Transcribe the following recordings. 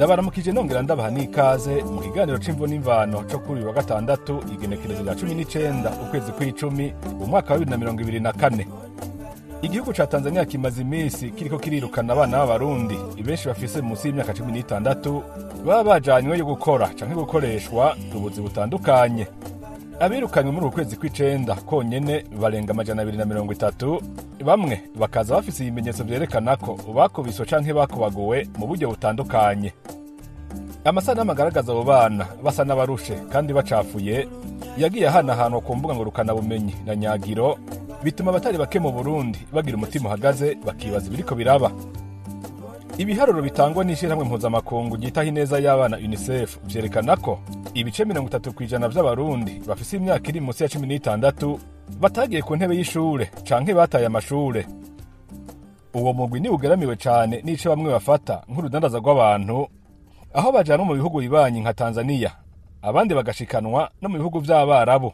ndabaramukije nongera ndabaha n'ikaze mu kiganiro c'imvo n'imvano co kuri uyu wa gatandatu igenekerezo rya cumi n'icenda ukwezi kw'icumi mu mwaka wa bibiri na mirongo ibiri na kane igihugu ca tanzania kimaze iminsi kiriko kirirukana abana b'abarundi benshi bafise munsi y'imyaka cumi n'itandatu baba bajanywe yo gukora canke gukoreshwa ubuzi butandukanye abirukanywe muri uku kwezi kw'icenda konyene barenga amajana abiri na mirongo itatu bamwe bakaza bafise ibimenyetso vyerekana ko bakubiswe canke bakubaguwe mu buryo butandukanye amasanamu agaragaza abo bana basa n'abarushe kandi bacafuye yagiye ahanahanwa ku mbuga ngurukanabumenyi na nyagiro bituma abatari bake mu burundi bagira umutima uhagaze bakibaza ibiriko biraba ibiharuro bitangwa n'ishyirahamwe mpuzamakungu ryitaho ineza y'abana unicef vyerekana ko ibice mirongo itatu kw'ijana vy'abarundi bafise imyaka iri munsi ya cumi n'itandatu batagiye ku ntebe y'ishure canke bataye amashure uwo mugwi ni ugeramiwe cane n'ico bamwe bafata nk'urudandaza rw'abantu aho bajanwa mu bihugu bibanyi nka tanzaniya abandi bagashikanwa no mu bihugu vy'abarabu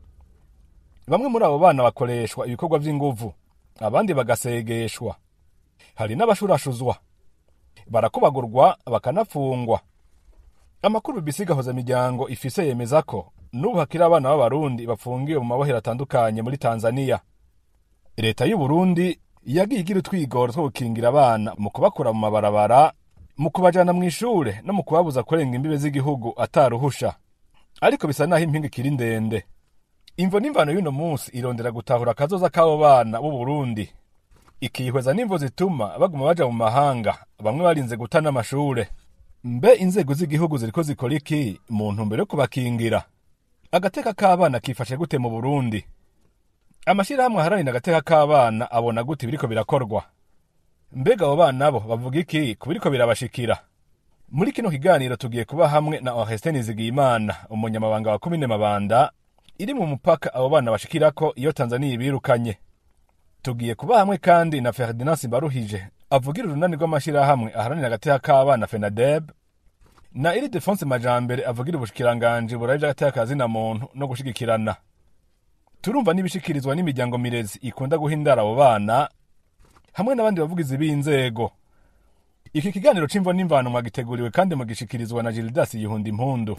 bamwe muri abo bana bakoreshwa ibikorwa vy'inguvu abandi bagasegeshwa hari n'abashurashuzwa barakubagurwa bakanapfungwa amakuru BBC gahoza miryango ifise yemeza ko n'ubu hakiri abana b'abarundi bafungiwe mu mabohero atandukanye muri tanzaniya leta y'u Burundi yagiye igira utwigoro two gukingira abana mu kubakura mu mabarabara mu kubajana mu ishure no mu kubabuza kurenga imbibe z'igihugu ataruhusha ariko bisa naho impinga ikiri ndende imvo n'imvano y'uno munsi irondera gutahura akazoza k'abo bana b'u Burundi ikihweza n'imvo zituma baguma baja mu mahanga bamwe barinze guta n'amashure mbe inzego z'igihugu ziriko zikora iki mu ntumbero yo kubakingira agateka k'abana kifashe gute mu burundi amashirahamwe aharanira agateka k'abana abona gute biriko birakorwa mbega abo bana bo bavuga iki ku biriko birabashikira muri kino kiganiro tugiye kuba hamwe na Oreste Nizigiyimana umunyamabanga wa komine Mabanda iri mu mupaka abo bana bashikirako iyo Tanzania ibirukanye tugiye kuba hamwe kandi na Ferdinand Simbaruhije avugira urunani rw'amashirahamwe aharanira agateka k'abana FENADEB na iri Defonse Majambere avugira ubushikiranganje burarije agateka kazina muntu no gushigikirana turumva n'ibishikirizwa n'imiryango mirezi ikunda guhindara abo bana hamwe n'abandi bavugizi b'inzego iki kiganiro c'imvo n'imvano mwagiteguriwe kandi mugishikirizwa na Gildas Yihunda Impundu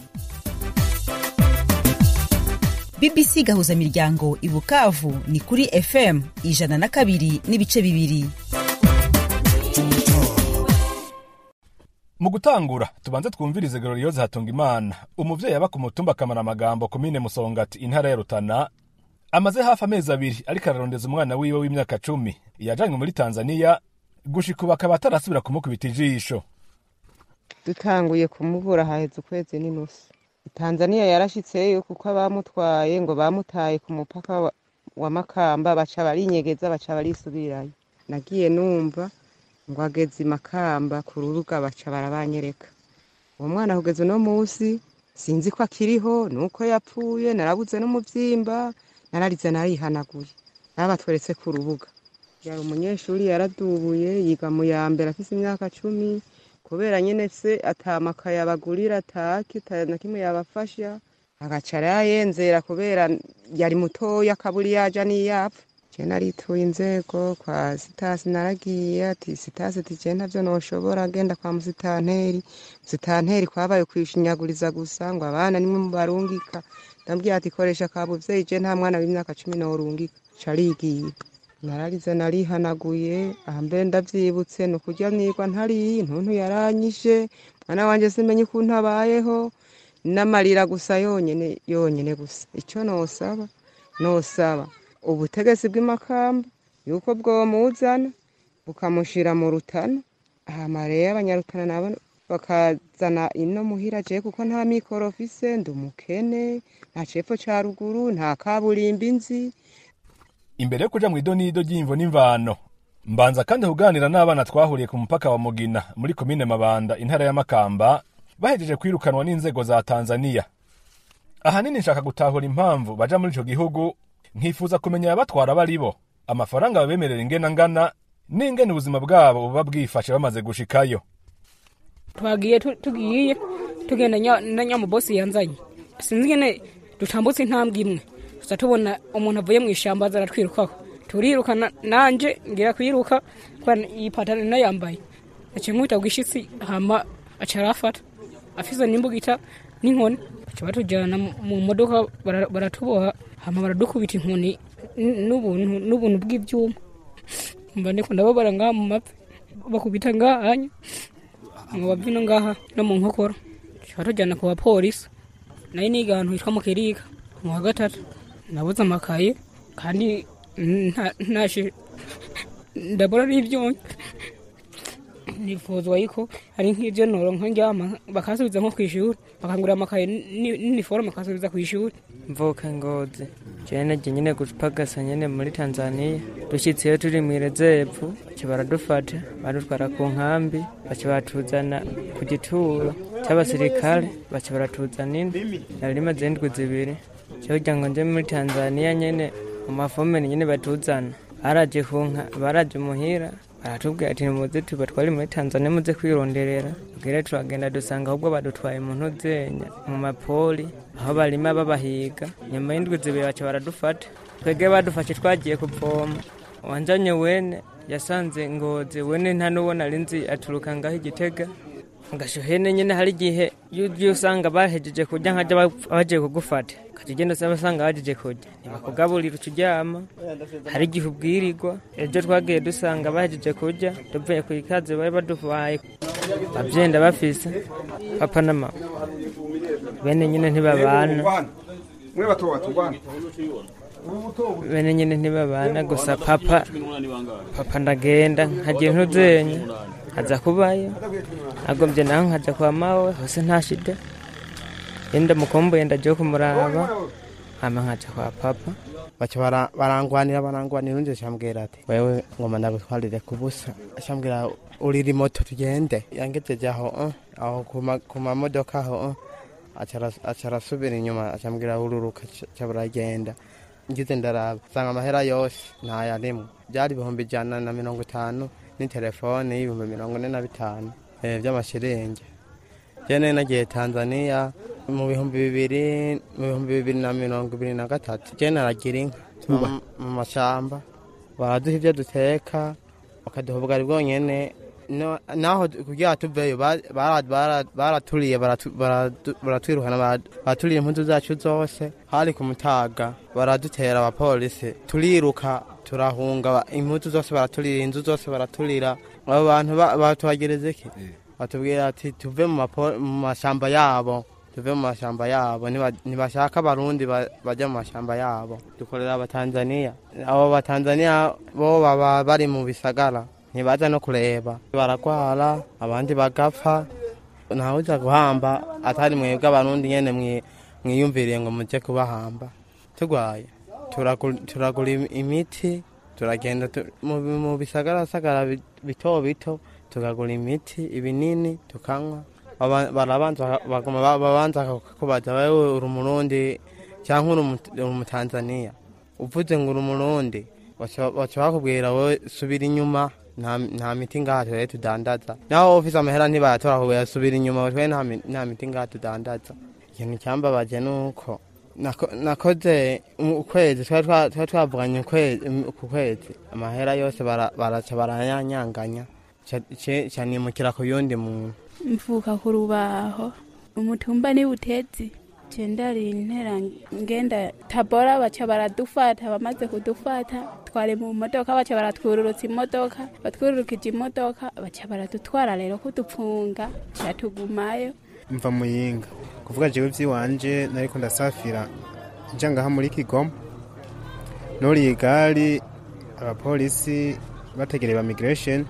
bbc gahuza miryango i bukavu ni kuri fm ijana na kabiri n'ibice bibiri mu gutangura tubanze twumvirize Glorioze Hatungimana umuvyeyi aba ku mutumba akamara amagambo komine Musongati intara ya Rutana amaze hafi amezi abiri ariko ararondeza umwana wiwe w'imyaka cumi yajanywe muri Tanzania gushika ubu akaba atarasubira kumukubita ijisho dutanguye kumubura haheze ukwezi n'inusu tanzaniya yarashitseyo kuko abamutwaye ngo bamutaye ku mupaka wa, wa makamba baca barinyegeza baca barisubirayo nagiye numva ngo ageze i makamba ku ruruga baca barabanyereka uwo mwana kugeza uno musi sinzi ko akiriho nuko yapfuye narabuze n'umuvyimba nararize narihanaguye babatweretse ku rubuga yari umunyeshuri yaradubuye yiga mu ya mbere afise imyaka cumi kubera nyene se atamakaye abagurira ataki na kimwe yabafasha agaca arayenzera kubera yari mutoya akaburi yaja niyapfa je narituye inzego kwa sitasi naragiye ati sitasi ati je ntavyo noshobora genda kwa musitanteri musitanteri kwabaye kwishinyaguriza gusa ngo abana nimwe mubarungika ndambwira ati koresha kabuvyeyi je nta mwana w'imyaka cumi norungika carigiye nararize narihanaguye aha mbere ndavyibutse ni ukurya nirwa ntariye ntuntu yaranyishe mwana wanje simenye ukuntu abayeho n'amarira gusa yonyene yonyene gusa ico nosaba nosaba ubutegetsi bw'imakamba yuko bwomuzana bukamushira mu rutana hama rero abanyarutana nabo bakazana ino muhira je kuko nta mikoro mfise ndi umukene nta cepfo ca ruguru nta kaburimbi nzi imbere yo kuja mu idonido ry'imvo n'imvano mbanza kandi kuganira n'abana twahuriye ku mupaka wa mugina muri komine mabanda intara ya makamba bahejeje kwirukanwa n'inzego za tanzaniya ahanini nshaka gutahura impamvu baja muri ico gihugu nkifuza kumenya abatwara bari bo amafaranga babemerera ingena ngana n'ingene ubuzima bwabo buba bwifashe bamaze gushikayo twagiye tu- tugiye tugenda nya- na nyamubosi yanzanye sinzi ingene dutambutse intambwe imwe tuza tubona umuntu avuye mu ishyamba aza aratwirukaho turiruka na- nanje ngira kwiruka kubera iyi pataro nayambaye naciye nkubita bwishitsi hama aca arafata afise n'imbugita n'inkoni baca batujyana mu- mu modoka bara- baratuboha hama baradukubita inkoni n- n'ubuntu n'ubuntu bw'ibyuma mba ndiko ndababara ngaha mu mavi bakubita ngahanya mu bavi no ngaha no mu nkokora baca batujyana ku bapolisi nayo niga ahantu hitwa mu kirika mu wa gatatu nabuze amakaye kandi nta- ntashe ndabona ari ibyonyi nifuzwa yuko ari nk'ibyo noronka njyama bakasubiza nko ku ishuri bakangurira amakaye ni- n'iniforume bakasubiza ku ishuri mvuka ngozi jene je nyene gupagasa nyene muri tanzania dushitsiyo turi mwirezevu baca baradufata badutwara ku nkambi baca batuzana ku gituro c'abasirikare baca baratuzana ino nari rimaze indwi zibiri cyo kugira ngo nje muri tanzania nyene mu mafomeni nyene batuzana baraje kunka baraje muhira baratubwira ati nimuze tubatware muri tanzania muze kwironderera bwire turagenda dusanga ahubwo badutwaye mu ntuzenya mu mapoli aho barima babahiga nyuma y'indwi zibiri baca baradufata twebwe badufashe twagiye kuvoma wanjanye wene yasanze ngozi wene nta n'uwo nari nzi aturuka ngaho igitega gashuhene nyene hari igihe yugiye usanga bahejeje kurya nkaja ba- bagiye kugufata ukaca ugenda usanga basanga bahejeje kurya ntibakugaburira uca uryama hari igihe ubwirirwa ejo twagiye dusanga bahejeje kurya tuvuye ku ikaze bari baduhaye bavyenda bafise papa na mama bene nyene ntibabana mwe bato batugwana bene nyene ntibabana gusa papa papa ndagenda nkagiye ntuzenya nkaza kubayo nagomvye naho nkaja kwa mawe hose nta shida yenda mukumbuye ndaje kumuraba hama nkaja kwa papa baca bara- barangwanira barangwanira undi acambwira ati wewe ngoma ndagutwarire ku busa acambwira urira moto tugende yangejeje aho uh, aho ku ma- ku mamodoka aho uh, aca aras- aca arasubira inyuma acambwira ururuka ca- ca baragenda ngize ndaraba nsanga amahera yose ntayarimwe byari ibihumbi ijana na mirongo itanu n'itelefone y'ibihumbi mirongo ine na bitanu eh, by'amashiringi jene nagiye tanzania mu bihumbi bibiri mu bihumbi bibiri na mirongo ibiri na gatatu jene aragira inka mu- mu mashamba baraduha ibyo duteka bakaduha ubugari bwonyene No- naho kugira tuveyo ba- bara- bara- baraturiye baratu- baradu- baratwirukana bara- baraturiye impunzu zacu zose hari ku mutaga baradutera abapolisi turiruka turahunga ba- impunzu zose baraturira inzu zose baraturira abo bantu ba- batubagereza iki batubwira ati tuve mu mapo- mu mashamba yabo tuve mu mashamba yabo Niba- ntibashaka abarundi ba- bajya mu mashamba yabo dukorera abatanzaniya abo batanzaniya bo baba bari mu bisagara ntibaza no kureba baragwara abandi bagapfa ntawuza guhamba atari mwebwe abarundi nyene mwi- mwiyumviriye ngo muje kubahamba turwaye turagu- turagura im- imiti turagenda tu- mu mu bisagarasagara bi- bito bito tukagura imiti ibinini tukanywa Aba- barabanza baguma ba- babanza kubaza wewe uri umurundi cyangwa uri umu- uri umutanzaniya uvuze ngo uri umurundi baca baca bakubwira wowe subira inyuma nta nta miti ngaha turere tudandaza naho ufise amahera ntibayatora kubera subira inyuma twe nta mi- nta miti ngaha tudandaza ikintu cyambabaje ni uko nako- nakoze mu- ukwezi twari twa- twari twavuganye ukwezi- ku kwezi amahera yose bara- baraca barayanyanganya Ca- ce- canimukira ku yundi muntu mvuka ku rubaho umutumba ni butezi cendari intera ngenda tabora baca baradufata bamaze kudufata twari mu modoka baca baratwururutsa imodoka batwururukije imodoka baca baradutwara rero kudupfunga cyatugumayo mva muyinga kuvuga jewe vyiwanje nariko ndasafira nja ngaha muri kigoma nuriye igari abapolisi bategereye ba migration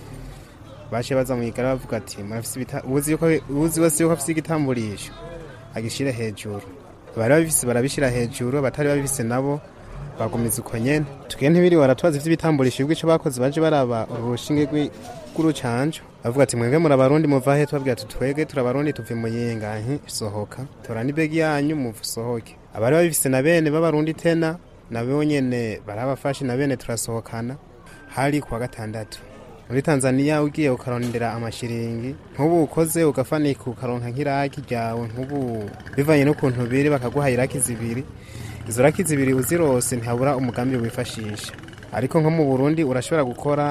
baciye baza mu igari bavuga ati murafise ibita- uwuzi yuko- uwuzi wese yuko afise igitamburisho agishire hejuru bari babifise barabishira hejuru abatari babifise nabo bagumiza uko nyene tugende ntibiriwe baratubaza ivy'ibitamburisho bw'ico bakoze baje baraba urushinge rw'i- rw'urucanco bavuga ati mwebwe muri abarundi muva he tubabwira ati twebwe turi abarundi tuve muyinga nti sohoka tora n'ibegi yanyu musohoke abari babifise na bene b'abarundi tena nabo nyene barabafashe na bene turasohokana hari kuwa gatandatu muri tanzania ugiye ukarondera amashiringi nk'ubu ukoze ugafanika ukaronka nk'iraki ryawe nk'ubu bivanye n'ukuntu biri bakaguha iraki zibiri izo raki zibiri uzirose ntihabura umugambi wifashisha ariko nko mu burundi urashobora gukora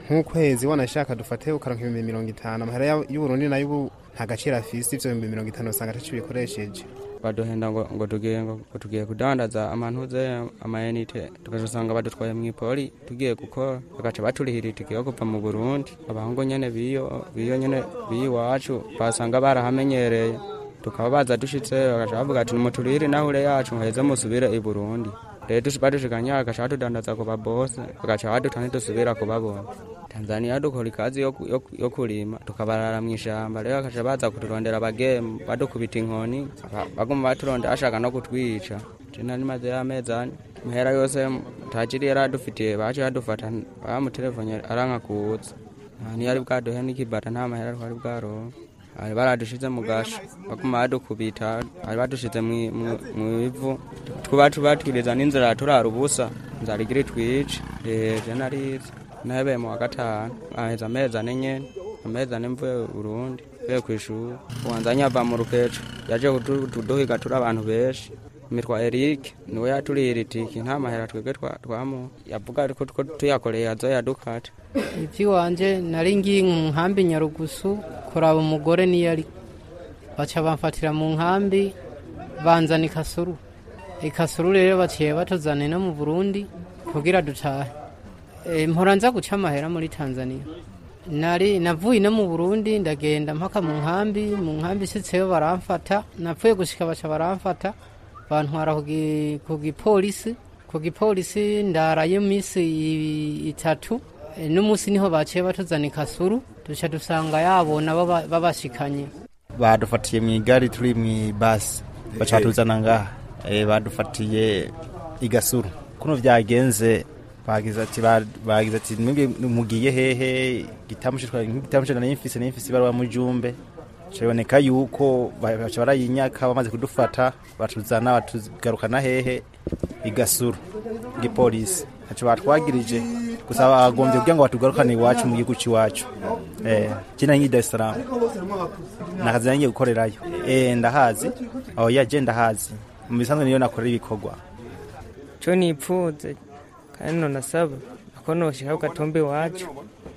nk'ukwezi wanashaka dufate ukaronka ibihumbi mirongo itanu amahera ya- y'uburundi nayo ubu nta gaciro afise ivyo bihumbi mirongo itanu usanga ataco bikoresheje baduhenda ngo ngo tugiye ngo ngo tugiye kudandaza amantuze amayinite tukazosanga badutwaye mw'ipoli tugiye gukora bagaca baturihira itike yo kuva mu burundi abahungu nyene biyo biyo nyene biyiwacu basanga barahamenyereye tukaba baza dushitse bagaca bavuga ati nimuturihire nahure yacu muheze musubire i burundi rero dush- badushikanye bagaca batudandaza ku babose bagaca baduta ntidusubira kubabona tanzania dukora ikazi yo, ku- yo, ku- yo kurima tukabarara mw'ishamba rero bakaca baza kuturondera abagemu badukubita inkoni ba- baguma baturondera bashaka no kutwica jena nimaze y'amezi ane mahera yose tajiri yari adufitiye baje badufata bamutelefone aranka kuza ntiyari bwaduhe n'ikibata nta mahera twari bwaronka bari baradushize mu gasho baguma badukubita bari badushize mwi- mwi- mw'ivu twuba tubatwiriza n'inzira turara ubusa inzara igira itwice je narize nahebeye mu wa gatanu aheza amezi ane nyene amezi ane mvuye Burundi mvuye kw'ishuri uwanzanye ava mu rukeco yaje kudu- kuduhiga turi abantu benshi mitwa Eric niwe yaturihira itiki nta mahera twebwe twa- twamuha yavuga ariko ko tuyakoreye azoya dukata iby'iwanje nari ngiye mu nkambi nyarugusu kuraba umugore niyo ari baca bamfatira mu nkambi banzana ikasuru ikasuru rero baciye batuzana no mu burundi kugira dutahe Eh, mpora nza guca amahera muri tanzania nari navuye no mu burundi ndagenda mpaka mu nkambi mu nkambi isitseyo baramfata napfuye gushika baca baramfata bantwara ku gi- ku gipolisi ku gipolisi ndarayo iminsi i- itatu Eh, n'umunsi niho baciye batuzana ikasuru duca dusanga yabona baba- babashikanye badufatiye mu igari turi mu basi baca batuzana ngaha Eh, badufatiye igasuru kuno vyagenze bagize ati ba- bagize ati mwebwe mugiye hehe gitamushe twari gitamushe nari mfise nari mfise ibaruwa mu jumbe Biraboneka yuko ba- baca barayinyaka bamaze kudufata batuzana batugarukana hehe igasuru igipolisi ntaco batwagirije gusa bagombye kugira ngo batugarukane iwacu mu gihugu c'iwacu eh jina ngi Dar es Salaam nakazi nangiye gukorerayo eh ndahazi aho yaje ndahazi mu bisanzwe niyo nakorera ibikorwa co nipfuze kandi nonasaba ako noshika ku gatumba iwacu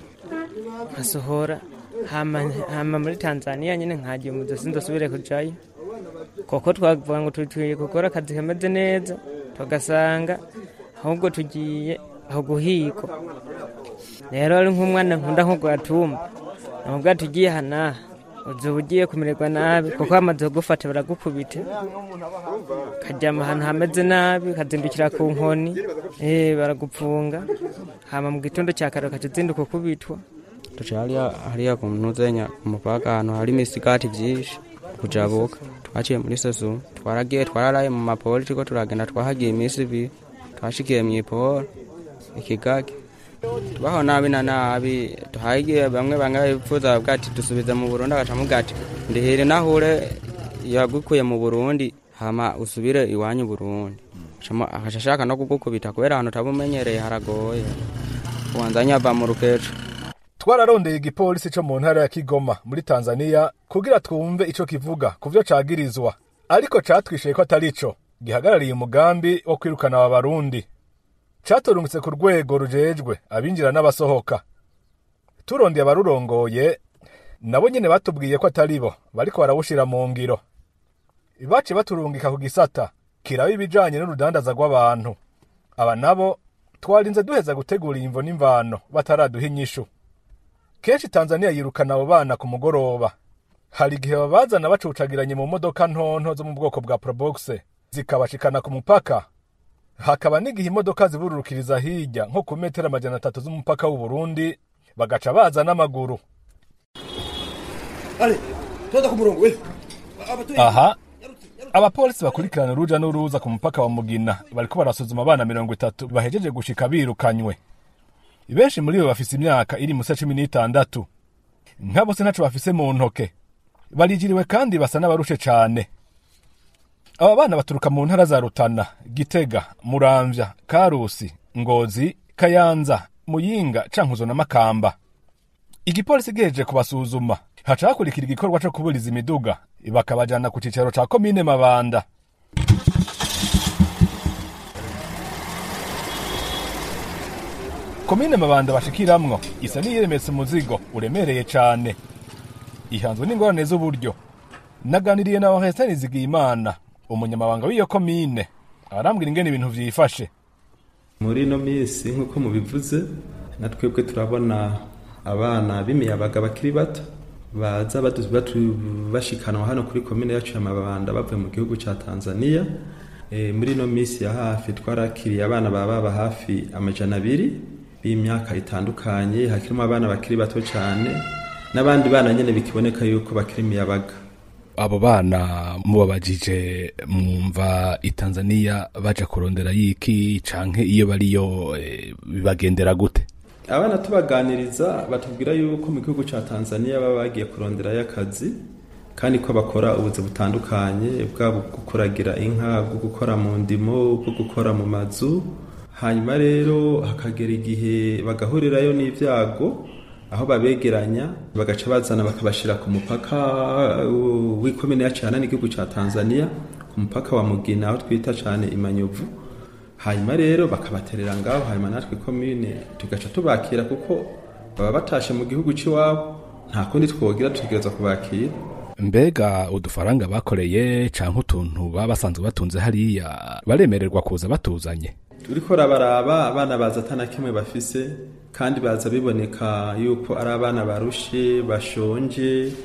nkasohora hama hama muri tanzania nyene nkagiye umuzo sindosubire kujayo koko twavuga ngo tugiye gukora akazi kameze neza tugasanga ahubwo tugiye aho guhigwa rero ari nk'umwana nkunda nko gatumba namubwa tugiye hanaha uzoba ugiye kumererwa nabi kuko bamaze kugufata baragukubita kajyama ahantu hameze nabi ukazindukira ku nkoni eh baragupfunga hama mu gitondo cya kare ukaca uzinduka ukubitwa tuca hariya hariya ku ntuzenya ku mupaka ahantu hari imisigati vyinshi kujabuka twaciye muri sosu twaragiye twararaye mu mapoli turiko turagenda twahagiye iminsi ibiri twashikiye mw'iporo ikigage tubaho nabi na nabi tuhagiye bamwe bamwe bipfuza bavuga ati dusubize mu burundi agaca amuga ati ndihire nahure yagukuye mu burundi hama usubire iwanyu burundi Acamo- agaca ashaka no kugukubita kubera ahantu utabumenyereye haragoye uwanzanye ava mu rukeco twararondeye igipolisi co mu ntara ya kigoma muri tanzania kugira twumve ico kivuga ku vyo cagirizwa ariko catwishuye ko atari co gihagarariye umugambi wo kwirukana aba barundi caturungitse ku rwego rujejwe abinjira n'abasohoka turondeye abarurongoye nabo nyene batubwiye ko atari bo bariko barawushira mu ngiro baciye baturungika ku gisata kiraba ibijanye n'urudandaza rw'abantu aba nabo twarinze duheza gutegura imvo n'imvano bataraduha inyishu kenshi tanzania yirukana abo bana ku mugoroba hari igihe babazana bacucagiranye mu modoka ntonto zo mu bwoko bwa probox zikabashikana ku mupaka hakaba n'igihe imodoka zibururukiriza hirya nko ku metero amajana atatu z'umupaka w'u Burundi bagaca baza n'amaguru aha abapolisi bakurikirana uruja n'uruza ku mupaka wa mugina bariko barasuzuma abana mirongo itatu bahejeje gushika birukanywe benshi muri bo bafise imyaka iri musa cumi n'itandatu nka bose ntaco bafise mu ntoke barijiriwe kandi basa n'abarushe cane aba bana baturuka mu ntara za rutana gitega muramvya karusi ngozi kayanza muyinga cankuzo na makamba igipolisi gihejeje kubasuzuma haca hakurikira igikorwa co kuburiza imiduga bakabajana ku cicaro ca komine mabanda komine mabanda bashikiramwo isa n'iyiremetse umuzigo uremereye cane ihanzwe n'ingorane z'uburyo naganiriye na Oreste Nizigiyimana umunyamabanga w'iyo komine arambwira ingene ibintu vyifashe muri ino minsi nk'uko mubivuze na twebwe turabona abana b'imiyabaga bakiri bato baza badu- batu- bashikanwa hano kuri komine yacu ya mabanda bavuye mu gihugu ca tanzania e, muri ino minsi ya hafi twarakiriye abana baba baba hafi amajana abiri b'imyaka itandukanye hakirimo abana bakiri bato cyane n'abandi bana nyene bikiboneka yuko bakiri imiyabaga abo bana mubabajije mwumva itanzaniya baja kurondera yiki canke iyo bariyo eh, bibagendera gute abana tubaganiriza batubwira yuko mu gihugu cya tanzania baba bagiye kuronderayo akazi kandi ko bakora ubuzi butandukanye bwaba bwo kuragira inka bwo gukora mu ndimo bwo gukora mu mazu hanyuma rero hakagera igihe bagahurirayo n'ibyago aho babegeranya bagaca bazana bakabashyira ku mupaka uh, w'ikomine yacu hana n'igihugu cya tanzania ku mupaka wa mugina aho twita cyane imanyovu hanyuma rero bakabaterera ngaho hanyuma natwe komine tugaca tubakira kuko baba batashe mu gihugu cy'iwabo nta kundi twogira tutegereza kubakira mbega udufaranga bakoreye canke utuntu baba basanzwe batunze hariya baremererwa kuza batuzanye uriko rabaraba abana baza atana kimwe bafise kandi baza biboneka yuko ari abana barushe bashonje eh,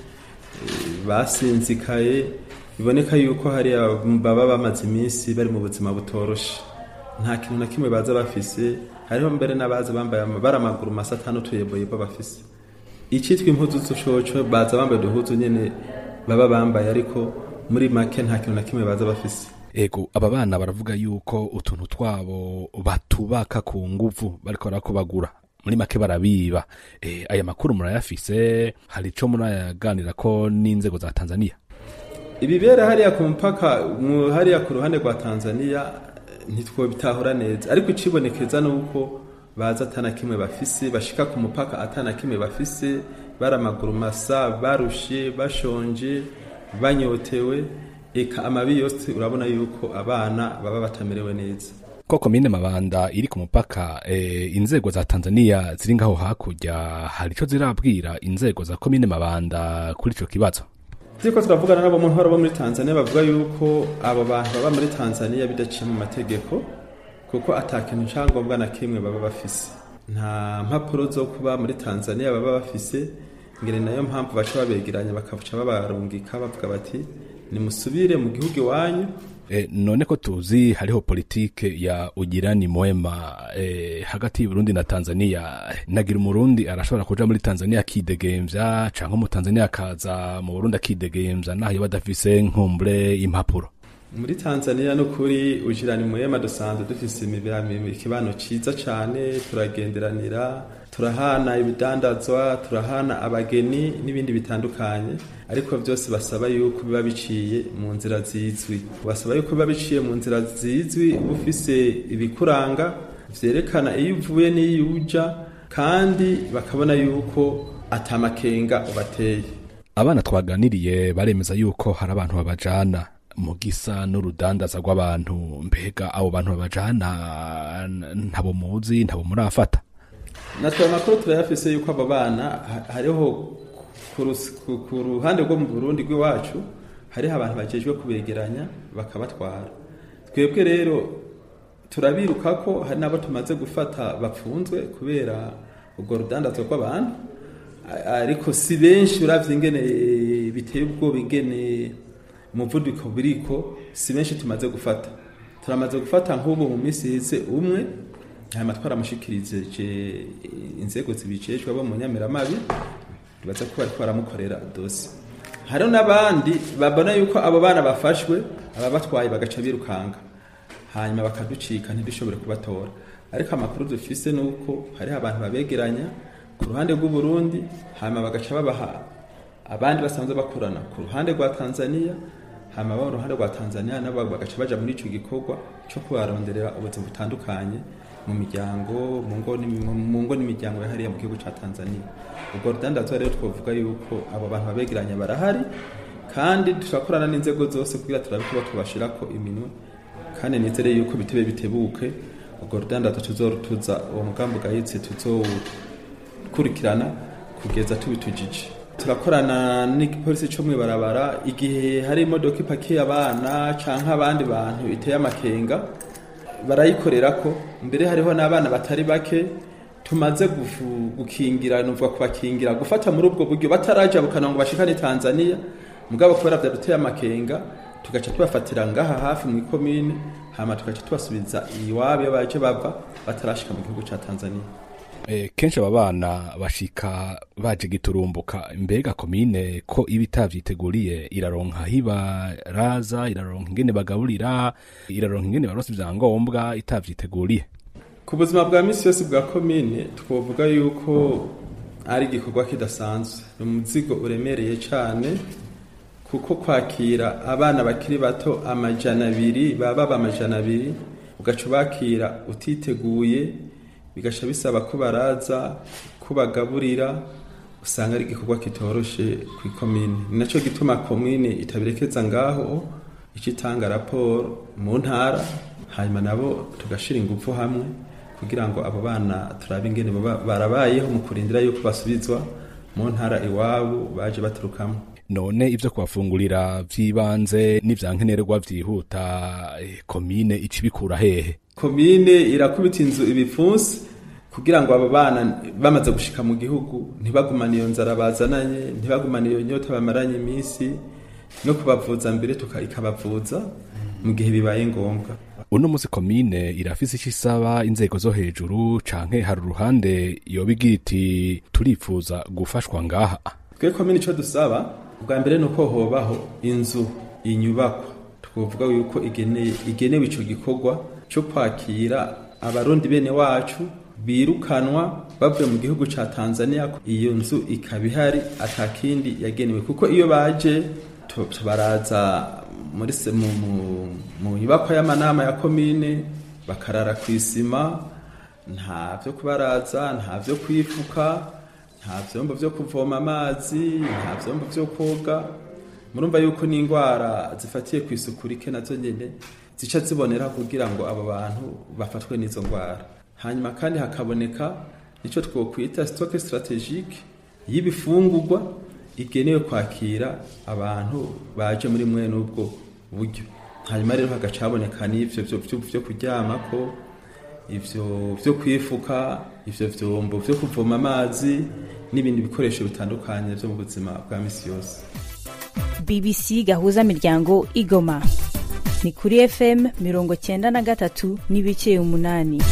basinzikaye biboneka yuko hariya baba bamaze iminsi bari mu buzima butoroshe nta kintu na kimwe baza bafise hariho mbere n'abaza bambaye ama- bari amaguru masa atanu tuyeboyebo bafise icitwa impuzu z'ushoco baza bambaye uduhuzu nyene baba bambaye ariko muri make nta kintu na kimwe baza bafise ego aba bana baravuga yuko utuntu twabo batubaka ku nguvu bariko barakubagura muri make barabiba e, aya makuru murayafise hari ico murayaganira ko n'inzego za tanzania ibibera hariya ku mupaka mu- hariya ku ruhande rwa tanzania eh, ntitwobitahura neza ariko icibonekeza ni uko baza atana kimwe bafise bashika ku mupaka atana kimwe bafise bari amaguru masa barushe bashonje banyotewe eka amabi yose urabona yuko abana baba batamerewe neza ko komine mabanda iri ku mupaka e, inzego za tanzania ziri ngaho hakurya hari ico zirabwira inzego za komine mabanda kuri ico kibazo turiko turavugana n'abo mu ntwaro bo muri tanzania bavuga yuko abo bantu baba muri tanzania bidaciye mu mategeko kuko ata kintu cyangombwa na kimwe baba bafise nta mpapuro zo kuba muri tanzania baba bafise ngene nayo mpamvu baca babegeranya bakaca babarungika bavuga bati nimusubire mu gihugu iwanyu e, none ko tuzi hariho politike ya ugirani mwema e, hagati y'uburundi na tanzania nagira umurundi arashobora kuja muri tanzania akidegemvya canke umutanzania akaza mu burundi akidegemvya naho yoba adafise nkumbure impapuro muri tanzania n'ukuri ujirani muhema dusanzwe dufise imibira- ikibano ciza cane turagenderanira turahana ibidandazwa turahana abageni n'ibindi bitandukanye ariko byose basaba yuko biba biciye mu nzira zizwi basaba yuko biba biciye mu nzira zizwi uba ufise ibikuranga vyerekana iyo uvuye n'iyo uja kandi bakabona yuko atamakenga ubateye abana twaganiriye baremeza yuko hari abantu babajana mu gisa n'urudandaza rw'abantu mbega abo bantu babajana n- ntabo muzi ntabo murafata natwe amakuru turayafise yuko abo bana ha- hariho ku rus- ku- ku ruhande rwo mu burundi rw'iwacu hariho abantu bajejwe kubegeranya bakabatwara twebwe rero turabiruka ko hari n'abo tumaze gufata bapfunzwe kubera ubwo rudandazwa rw'abantu A- ariko si benshi uravye ingene biteye ubwoba ingene umuvuduko biriko si benshi tumaze gufata turamaze gufata nk'ubu mu minsi iheze umwe hanyuma twaramushikirije inzego zibiceshwa bo mu nyamiramabi bibaza ko bariko baramukorera dosi hariho n'abandi babona yuko abo bana bafashwe ababatwaye bagaca birukanga hanyuma bakaducika ntidushobore kubatora ariko amakuru dufise ni uko hariho abantu babegeranya ku ruhande rw'uburundi hanyuma bagaca babaha abandi basanzwe bakorana ku ruhande rwa tanzania hanyuma abo ruhande rwa tanzania nabo bagaca baja muri ico gikorwa co kubaronderera ubuzima butandukanye mu miryango mu ngo n'imi- mu ngo n'imiryango yahariye mu gihugu ca tanzania ubwo rudandazwa rero twovuga yuko abo bantu babegeranya barahari kandi turakorana n'inzego zose kugira turabe kuba tubashirako iminwe kandi nizere yuko bitebe bitebuke urwo rudandazo tuzorutuza uwo mugambi ugayitse tuzowukurikirana kugeza tubitujije turakorana n'igipolisi cyo mw'ibarabara igihe hari imodoka ipakiye abana canke abandi bantu iteye amakenga barayikorera ko mbere hariho n'abana batari bake tumaze gufu- gukingira nuvuga kubakingira gufata muri ubwo buryo bataraja bukana ngo bashikane Tanzania mugabo kubera vyaduteye amakenga tugaca tubafatira ngaha hafi mu ikomine hama tugaca tubasubiza iwabo iyo baje bava batarashika mu gihugu ca Tanzania Eh, kenshi aba bana bashika baje giturumbuka mbega komine ko iba itavyiteguriye iraronka aho ibaraza iraronka ingene bagaburira iraronka ingene baronse ivyangombwa itavyiteguriye ku buzima bwa misi yose bwa komine twovuga yuko ari igikorwa kidasanzwe ni umuzigo uremereye cyane kuko kwakira abana bakiri bato amajana abiri baba baba amajana abiri ugaca ubakira utiteguye bigaca bisaba ko baraza ko bagaburira usanga ari igikorwa kitoroshe ku ikomine ni nacyo gituma komine itabirekeza ngaho ica itanga raporo mu ntara hanyuma nabo tugashira ingufu hamwe kugira ngo abo bana turabe ingene baba barabayeho mu kurindira yuko basubizwa mu ntara iwabo baje baturukamo none ivyo kubafungurira vy'ibanze n'ivyankenerwa vyihuta eh, komine ica ibikura hehe komine irakubita inzu ibipfunsi kugira ngo abo bana bamaze gushika mu gihugu ntibagumane iyo nzara bazananye ntibagumane iyo nyota bamaranye iminsi no kubavuza mbere tuka ikabavuza mu gihe bibaye ngombwa uno musi komine irafise ico isaba inzego zo hejuru canke hari uruhande yoba igira iti turipfuza gufashwa ngaha twe komine ico dusaba ubwa mbere ni uko hobaho inzu inyubakwa twovuga yuko igeneye igenewe ico gikorwa cyo kwakira abarundi bene wacu birukanwa bavuye mu gihugu ca Tanzania iyo nzu ikaba ihari atakindi yagenewe kuko iyo baje tu- baraza muri se- mu, mu, mu nyubakwa y'amanama ya komine bakarara ku isima nta vyo kubaraza nta vyo kwifuka nta vyombo vyo kuvoma amazi nta vyombo vyo koga murumva yuko n'indwara zifatiye ku isuku rike nazo nyene zica zibonera kugira ngo abo bantu bafatwe n'izo ndwara hanyuma kandi hakaboneka icyo twokwita stock strategique y'ibifungurwa igenewe kwakira abantu baje muri mwene ubwo buryo hanyuma rero hagaca haboneka n'ivyo vyo- vyo- vyo kuryamako ivyo vyo kwifuka ivyo vyombo vyo kuvoma amazi n'ibindi bikoresho bitandukanye vyo mu buzima bwa misi yose bbc gahuza miryango igoma ni kuri fm mirongo cyenda na gatatu n'ibice umunani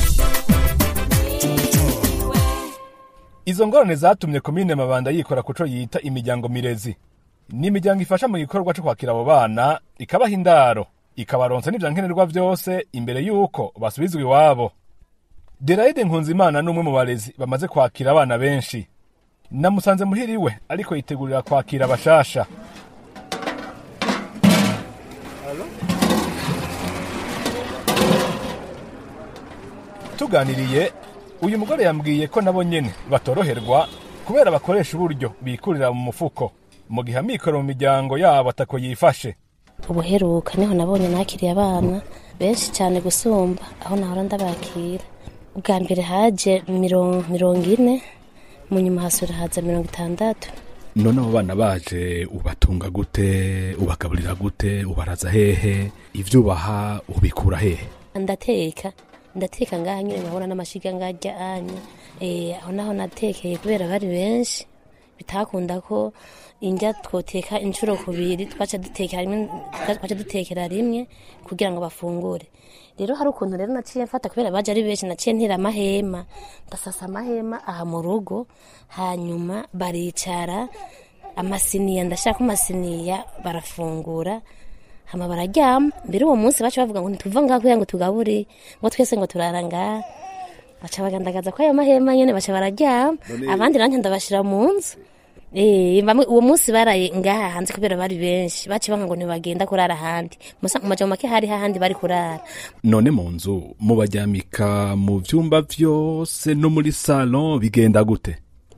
izo ngorane zatumye komine mabanda yikora kuco yita imiryango mirezi ni imiryango ifasha mu gikorwa co kwakira abo bana ikabaha indaro ikabaronsa n'ivyankenerwa vyose imbere y'uko basubizwa iwabo derayide nkunzimana n'umwe mu barezi bamaze kwakira abana benshi namusanze muhiriwe ariko yitegurira kwakira abashasha tuganiriye uyu mugore yambwiye ko nabo nyene batoroherwa kubera bakoresha uburyo bikurira mu mufuko mu gihe amikoro mu miryango yabo atako yifashe ubuheruka niho nabonye nakiriye abana benshi cyane gusumba aho nahora ndabakira ubwa mbere haje mirongo mirongo ine mu nyuma hasura haza mirongo itandatu none abo bana baje ubatunga gute ubagaburira gute ubaraza hehe ivyo ubaha ubikura hehe ndateka ndateka ngaha nyine nkabona n'amashiga ngajya anya eh aho naho natekeye kubera bari benshi bitakunda ko indya twoteka inshuro kubiri twaca dutekera rimwe twaca dutekera rimwe kugira ngo bafungure rero hari ukuntu rero naciye mfata kubera baje ari benshi naciye ntira amahema ndasasa amahema aha mu rugo hanyuma baricara amasiniya ndashaka amasiniya barafungura hama bararyama mbere uwo munsi baca bavuga ngo ntituva ngaha kugira ngo tugabure ngo twese ngo turara ngaha baca bagandagaza ko ayo mahema nyene baca bararyama None- abandi nanjye ndabashira mu nzu Eh, bamwe uwo munsi baraye ngaha hanze kubera bari benshi baciye banga ngo ntibagenda kurara ahandi musa mu majambo make hari hahandi bari kurara none mu nzu mubaryamika mu vyumba vyose no muri salon bigenda gute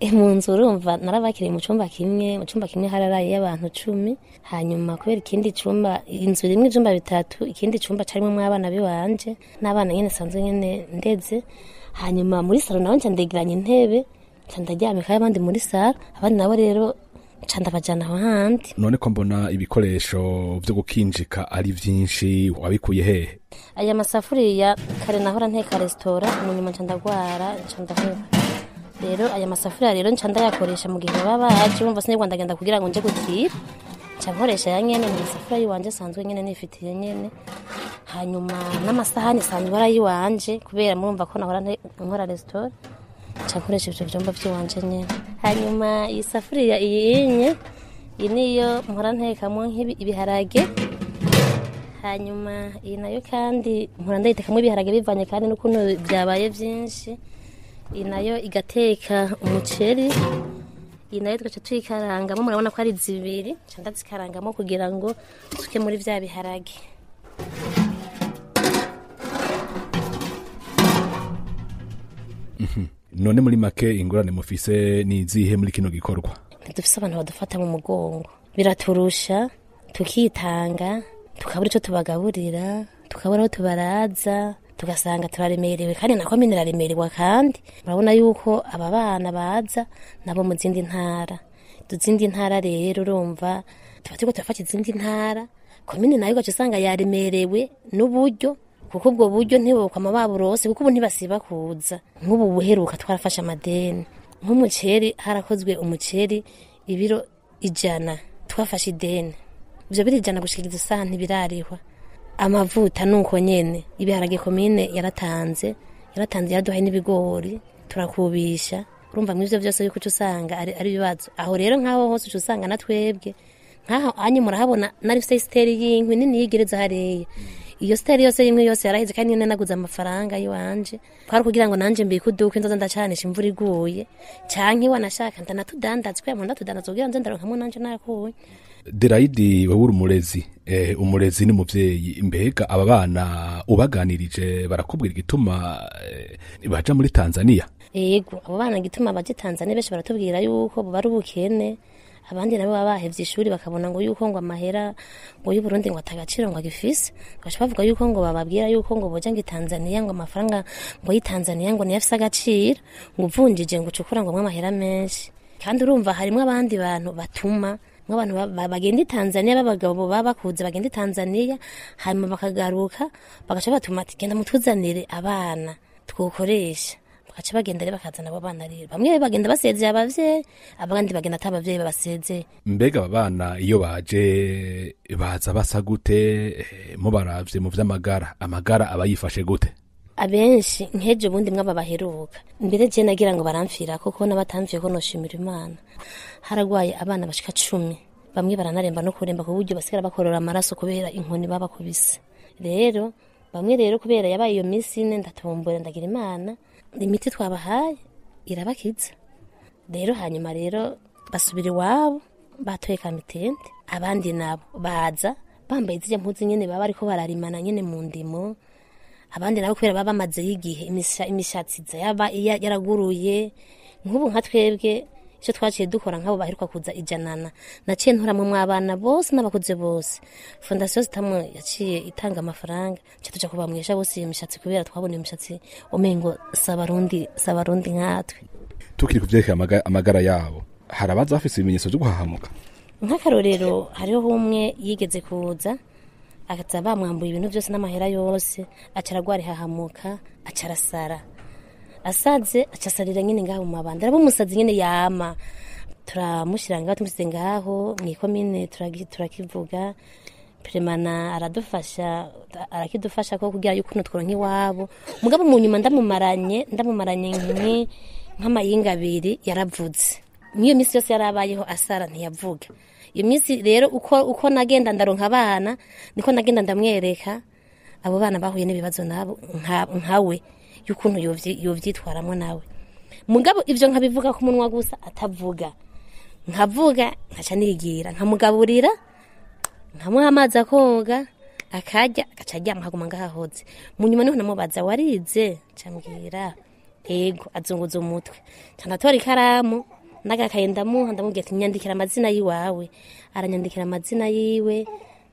mu nzu urumva narabakiriye mu cyumba kimwe mu cyumba kimwe hararaye abantu cumi hanyuma kubera ikindi cyumba inzu rimwe ibyumba bitatu ikindi cyumba carimo abana biwanje n'abana nyine sanzwe nyine ndeze hanyuma muri salo nawe nca ndegeranya intebe nca ndaryamikayo abandi muri salo abandi nabo rero nca ndabajana aho handi none ko mbona ibikoresho vyo gukinjika ari vyinshi wabikuye hehe aya masafuriya kare nahora nteka resitora mu nyuma nca ndagwara nca ndaheba rero aya masafuriya rero nca ndayakoresha mu gihe baba baje bumva sinigwa ndagenda kugira ngo nje gutira nca nkoresha ya nyene mu masafuriya yiwanje sanzwe nyene nifitiye nyene hanyuma n'amasahani sanzwe ari ayiwanje kubera murumva ko nahora nte- nkora resitora nca nkoresha ivyo vyumba vyiwanje nyene hanyuma iyi safuriya iyi inye iyi niyo mpora ntekamwo nk'ibi- ibiharage hanyuma iyi nayo kandi mpora ndayitekamwo ibiharage bivanye kandi n'ukuntu byabaye byinshi iyi nayo igateka umuceri iyi nayo tugaca tuyikarangamo murabona ko ari zibiri nca ndazikarangamo kugira ngo tuke muri bya biharage Mhm. none muri make ingorane mufise ni izihe muri kino gikorwa ntidufise abantu badufata mu mugongo biraturusha tukitanga tukabura icyo tubagaburira tukabura aho tubaraza tugasanga turaremerewe kandi na komine iraremerewe kandi urabona yuko aba bana baza nabo mu zindi ntara mu zindi ntara rero urumva tuba turiko turafata izindi ntara komine nayo ugaca usanga yaremerewe n'uburyo kuko ubwo buryo ntibukwama baburose kuko ubu ntibasiba kuza nk'ubu buheruka twarafashe amadeni nk'umuceri harakozwe umuceri ibiro ijana twafashe ideni ibyo biri ijana gushikiriza isaha ntibirarihwa amavuta nuko nyene ibiharage komine yaratanze yaratanze yaraduhaye n'ibigori turakubisha urumva mw'ivyo vyose yuko uca usanga ari ari ibibazo aho rero nk'aho hose uca usanga na twebwe nk'aho anyu murahabona nari fise isiteri y'inkwi nini yigereza hariya iyo siteri yose y'imwe yose yaraheze kandi nyine naguze amafaranga y'iwanje kwari kugira ngo nanje mbike uduke nzoza ndacanisha imvura iguye canke wanashaka ndanatudandazwe mu ndatudandaza kugira nze ndaronkamwo nanje nakuye derayidi wowe uri umurezi eh, umurezi ni muvyeyi mbega aba bana ubaganirije barakubwira igituma eh, baja muri tanzania ego abo bana gituma baje Tanzania benshi baratubwira yuko buba ari ubukene abandi nabo baba bahevye ishuri bakabona ngo yuko ngo amahera ngo y'u Burundi ngo atagaciro ngo agifise baca bavuga yuko ngo bababwira yuko ngo boja ngo i Tanzania ngo amafaranga ngo y'i Tanzania ngo niyo afise agaciro ngo uvunjije ngo ucukura ngo amahera menshi kandi urumva harimwo abandi bantu batuma nk'abantu ba- ba- bagenda i Tanzania b'abagabo baba bakuze bagenda i Tanzania hanyuma bakagaruka bagaca batuma ati genda mutuzanire abana twokoresha bagaca bagenda rero bakazana abo bana rero bamwe bagenda basezeye abavyeyi abandi bagenda ata abavyeyi babasezeye mbega aba bana iyo baje baza basa gute eh, mubaravye mu vy'amagara amagara aba yifashe gute abenshi nk'ejo bundi mwaba baheruka mbere je nagira ngo baramfira kuko n'abatamviye ko noshimira imana haragwaye abana bashika cumi bamwe baranaremba no kuremba ku buryo basigara bakorora amaraso kubera inkoni babakubise rero bamwe rero kubera yabaye iyo minsi ine ndatombora ndagira imana imiti twabahaye irabakiza rero hanyuma rero basubira iwabo batoye kamitende abandi nabo baza bambaye zirya mpuzu nyene baba bariko bararimana nyene mu ndimo abandi nabo kubera baba bamazeyo igihe imisha- imishatsi iza yaba iya- yaraguruye nk'ubu nka twebwe icyo twaciye dukora nk'abo baheruka kuza ijanana naciye nturamwe mw'abana bose n'abakuze bose fondasiyo zitamwe yaciye itanga amafaranga nca tuja kubamwisha bose iyo mishatsi kubera twabona iyo mishatsi umengo sabarundi sabarundi nkatwe tukiri ku vyerekeye amaga- amagara yabo hari abaza bafise ibimenyetso vyo guhahamuka nk'akarorero hariho umwe yigeze kuza akaza bamwambuye ibintu byose n'amahera yose aca aragwara ihahamuka aca arasara asaze aca asarira nyine ngaho mu mabanda araba umusazi nyine yama turamushyira ngaho tumusize ngaho mu ikomine turagi- turakivuga peremana aradufasha arakidufasha ko kugira yuko ukuntu tworonka iwabo mugabo mu nyuma ndamumaranye ndamumaranye nki- nk'amayinga abiri yaravuze n'iyo minsi yose yarabayeho asara ntiyavuga iyo minsi rero uko uko nagenda ndaronka abana niko nagenda ndamwereka abo bana bahuye n'ibibazo nabo nka- nkawe y'ukuntu yovyi- yovyitwaramwo nawe mugabo ivyo nkabivuga ku munwa gusa atavuga nkavuga nkaca nigira nkamugaburira nkamuha amazi akoga akarya agaca aryama akaguma ngahahoze mu nyuma niho namubaza warize cambwira ego azunguza umutwe canatora ikaramu n'agakaye ndamuha ndamubwira ati nyandikira amazina y'iwawe aranyandikira amazina yiwe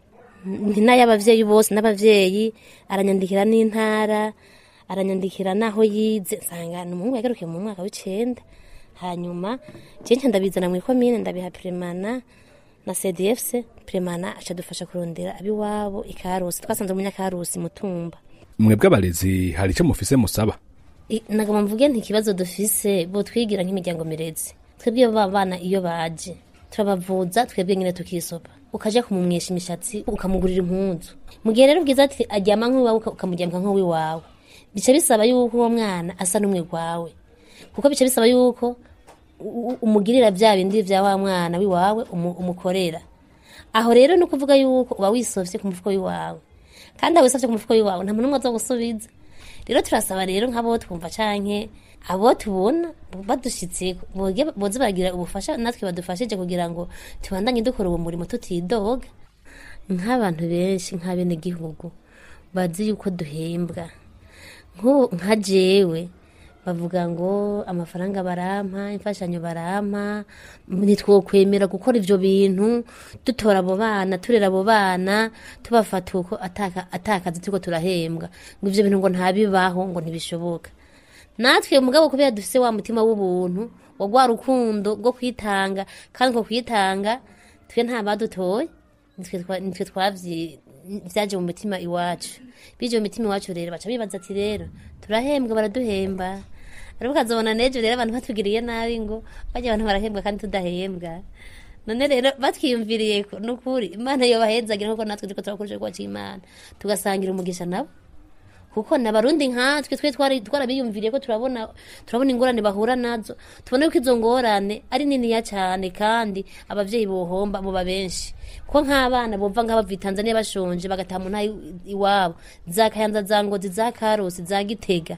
ni n'ay'abavyeyi bose n'abavyeyi aranyandikira n'intara aranyandikira n'aho yize nsanga ni umuhungu yagarukiye mu mwaka w'icenda hanyuma jenshi ndabizana mu ikomine ndabiha piremana na cdfc piremana aca dufasha kurondera abiwabo ikarusi twasanze umunyakarusi mutumba mwebwe abarezi hari icyo mufise musaba I- nagoma mvuge nti ikibazo dufise bo twigira nk'imiryango mirezi twebwe ba bana iyo baje turabavuza twebwe nyine tukisopa ukaja kumumwesha imishatsi ukamugurira impunzu mu gihe rero bwiza ati aryama nk'uwawe uka- ukamuryamika nk'uwiwawe bica bisaba yuko uwo mwana asa n'umwe gwawe kuko bica bisaba yuko u- u- umugirira bya bindi vya wa mwana wiwawe umu- umukorera aho rero ni ukuvuga yuko uba wisovye ku mufuko wiwawe kandi aho wisovye ku mufuko wiwawe nta muntu n'umwe aza gusubiza rero turasaba rero nk'abo twumva canke abo tubona badushitse boge- boze bagira ubufasha natwe badufashije kugira ngo tubandanye dukora uwo murimo tutidoga nk'abantu benshi nk'abenegihugu bazi yuko duhembwa nk'ubu nka jewe bavuga ngo amafaranga barampa imfashanyo barampa ntitwokwemera gukora ivyo bintu dutora abo bana turera abo bana tubafata uko ataka- atakazi turiko turahembwa ngo ivyo bintu ngo ntabibaho ngo ntibishoboka natwe mugabo kubera dufise wa mutima w'ubuntu wa rwa rukundo rwo kwitanga kandi ko kwitanga twe nta badutoye nitwe twa- nitwe twavyi vyaje mu mutima iwacu bije mu mitima iwacu rero baca bibaza ati rero turahembwa baraduhemba ariko ukazobona n'ejo rero abantu batugiriye nabi ngo bajya abantu barahembwa kandi tudahembwa none rero batwiyumviriye ko nukuri imana yobahezagira kuko natwe turiko turakoresha igikorwa c'imana tugasangira umugisha nabo kuko n'abarundi nkatwe twe twari twarabiyumviriye ko turabona turabona ingorane bahura nazo tubona yuko izo ngorane ari niniya cyane kandi abavyeyi bohomba boba benshi ko nk'abana bova nk'abava Tanzania bashonje bagataha mu ntara iwabo za Kayanza za Ngozi za Karusi za Gitega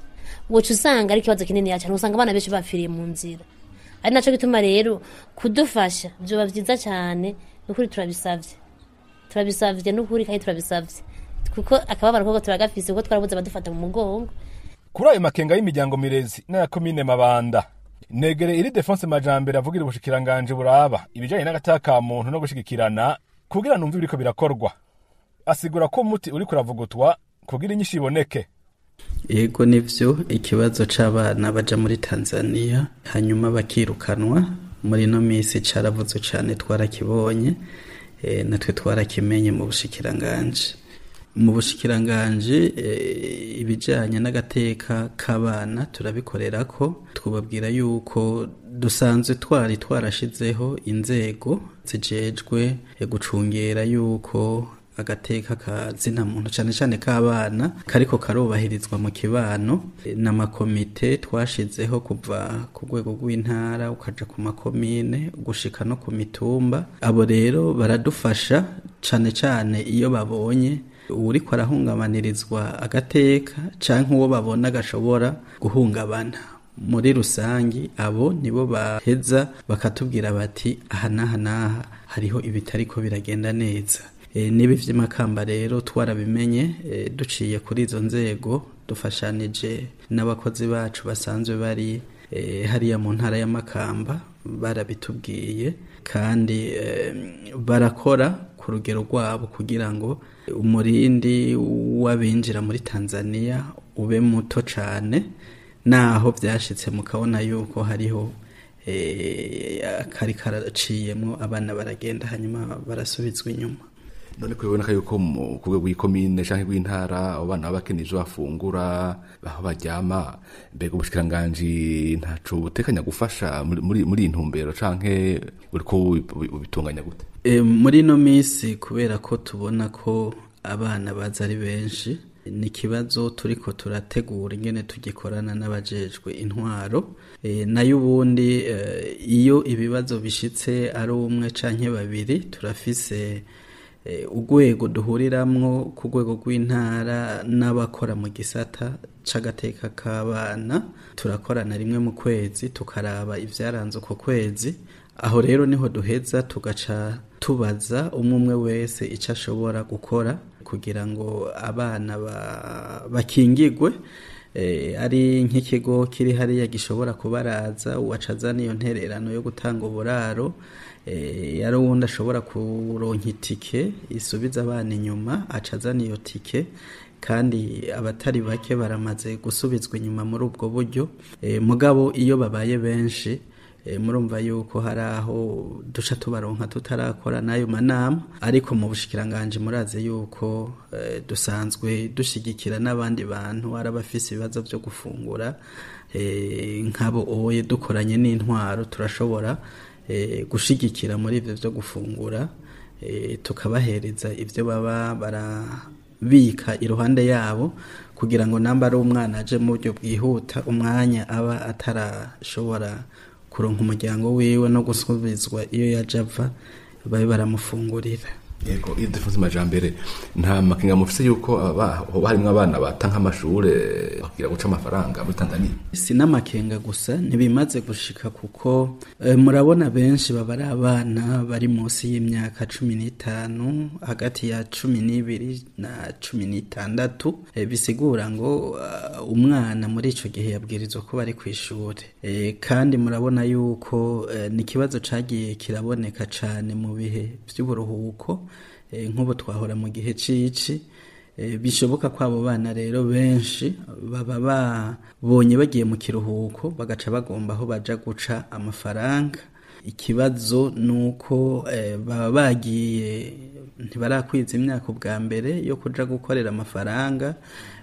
woca usanga ari ikibazo kinini cyane usanga abana benshi bapfiriye mu nzira ari naco gituma rero kudufasha vyoba vyiza cyane nukuri turabisavye turabisavye nukuri kandi turabisavye kuko akababaro koko turagafise kuko twarabuze abadufata mu mugongo kuri ayo makenga y'imiryango mirezi n'aya komine mabanda negere iri defense majambere avugira ubushikiranganje buraba ibijanye n'agataka ka muntu no gushigikirana kugira numva ibiriko birakorwa asigura ko umuti uriko uravugutwa kugira inyishu iboneke yego nivyo ikibazo c'abana baja muri tanzania hanyuma bakirukanwa muri ino minsi caravuzwe cane twarakibonye e, natwe twarakimenye mu bushikiranganje mu bushikiranganje e, ibijanye n'agateka k'abana turabikorera ko twubabwira yuko dusanzwe twari twarashizeho inzego zijejwe e, gucungera yuko agateka ka zina muntu cyane cyane k'abana kariko karubahirizwa mu kibano E, n'amakomite twashizeho kuva ku rwego rw'intara ukaja ku makomine gushika no ku mitumba abo rero baradufasha cyane cyane iyo babonye uriko arahungabanirizwa agateka canke uwo babona gashobora guhungabana muri rusangi abo nibo baheza bakatubwira bati aha n'aha n'aha hariho ibitariko biragenda neza e, n'ibi vy'amakamba rero twarabimenye e, duciye kuri izo nzego dufashanije n'abakozi bacu basanzwe bari e, hariya mu ntara y'amakamba barabitubwiye kandi e, barakora ku rugero rwabo kugira ngo umurindi w'abinjira muri tanzania ube muto cane naho vyashitse mukabona yuko hariho eh, kari karaciyemwo abana baragenda hanyuma barasubizwa inyuma none kubiboneka yuko mu ku rwego rw'ikomine canke rw'intara abo bana baba bakeneye ivyo bafungura aho baryama mbega ubushikiranganji ntaco butekanya gufasha muri- muri muri iyi ntumbero canke uriko ubi- ubitunganya gute E, muri ino minsi kubera ko tubona ko abana baza ari benshi ni ikibazo turiko turategura ingene tugikorana n'abajejwe intwaro e, nayo ubundi e, iyo ibibazo bishitse ari umwe canke babiri turafise e, urwego duhuriramwo ku rwego rw'intara n'abakora mu gisata c'agateka k'abana turakorana rimwe mu kwezi tukaraba ivyaranze uko kwezi aho rero niho duheza tugaca tubaza umwe umwe wese icyo ashobora gukora kugira ngo abana ba- bakingigwe eh, ari nk'ikigo kiri hariya gishobora kubaraza uwaca azana iyo ntererano yo gutanga uburaro eh, yari uwundi ashobora kuronka itike isubiza abana inyuma aca azana iyo tike kandi abatari bake baramaze gusubizwa inyuma muri ubwo buryo Eh, mugabo iyo babaye benshi eh, murumva yuko hari aho duca tubaronka tutarakora n'ayo manama ariko mu bushikiranganje murazi yuko eh, dusanzwe dushigikira n'abandi bantu ari abafise ibibazo byo gufungura eh, nk'abo oye dukoranye n'intwaro turashobora eh, gushigikira muri ivyo byo gufungura eh, tukabahereza ivyo baba barabika iruhande yabo kugira ngo namba ari umwana aje mu buryo bwihuta umwanya aba atarashobora kuronka umuryango wiwe no gusubizwa iyo yaje ava babe baramufungurira yego iyo dufunze amajambere nta makenga mufise yuko aba- hoba harimwo abana bata nk'amashure bakigira guca amafaranga muri tanzania si n'amakenga gusa ntibimaze gushika kuko eh, murabona benshi baba ari abana bari munsi y'imyaka cumi n'itanu hagati ya cumi n'ibiri na cumi n'itandatu eh, bisigura ngo ah, umwana muri ico gihe yabwirizwa kuba ari ku ishuri eh, kandi murabona yuko eh, ni ikibazo cagiye kiraboneka cane mu bihe vy'uburuhuko eh, nk'ubu twahora mu gihe cici Eh, bishoboka ko abo bana rero benshi baba babonye bagiye mu kiruhuko bagaca bagomba aho baja guca amafaranga ikibazo ni uko eh, baba bagiye ntibarakwiza imyaka ubwa mbere yo kuja gukorera amafaranga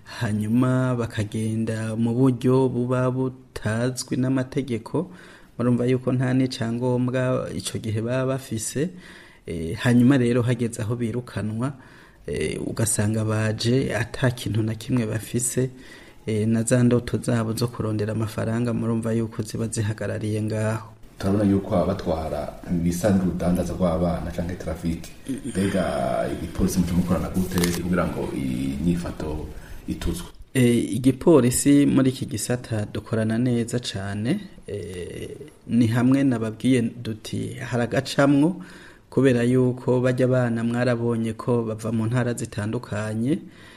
hanyuma bakagenda mu buryo buba butazwi n'amategeko murumva yuko nta n'icyangombwa ico gihe baba bafise eh, hanyuma rero hageze aho birukanwa eh, ugasanga baje ata kintu na kimwe bafise eh, na za ndoto zabo zo kurondera amafaranga murumva yuko ziba zihagarariye ngaho turabona yuko abatwara bisa n'urudandaza rw'abana canke trafiki mbega igipolisi muca mukorana gute kugira ngo inyifato ituzwe E, igipolisi muri iki gisata dukorana neza cyane e, ni hamwe nababwiye duti haragacamwo kubera yuko bajya abana mwarabonye ko bava mu ntara zitandukanye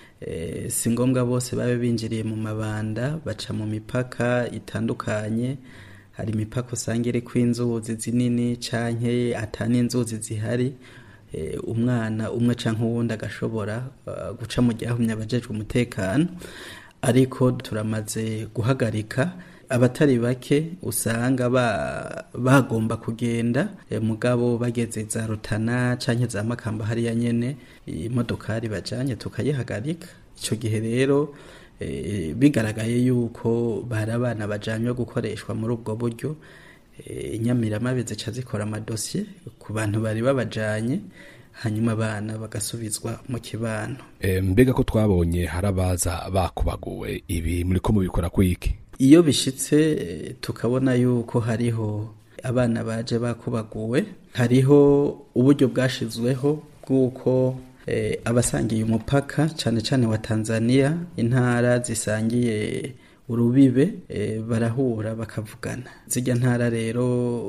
e, si ngombwa bose babe binjiriye mu mabanda baca mu mipaka itandukanye hari imipaka usanga iriko inzuzi zinini canke atani inzuzi zihari eh, umwana umwe canke uwundi agashobora uh, guca mu ryahumye abajejwe umutekano ariko turamaze guhagarika abatari bake usanga ba, bagomba kugenda eh, mugabo bageze za rutana canke za makamba hariya nyene imodokari bajanye tukayihagarika ico gihe rero eh, bigaragaye yuko bari abana bajanywe gukoreshwa muri ubwo buryo eh, inyamiramabe zica zikora amadosiye ku bantu bari babajanye hanyuma abana bagasubizwa mu kibano e, mbega ko twabonye hari abaza bakubaguwe ibi muriko mubikora kwiki iyo bishitse eh, tukabona yuko hariho abana baje bakubaguwe hariho uburyo bwashizweho bw'uko eh, abasangiye umupaka cane cane wa Tanzania intara zisangiye urubibe eh, barahura bakavugana zijya ntara rero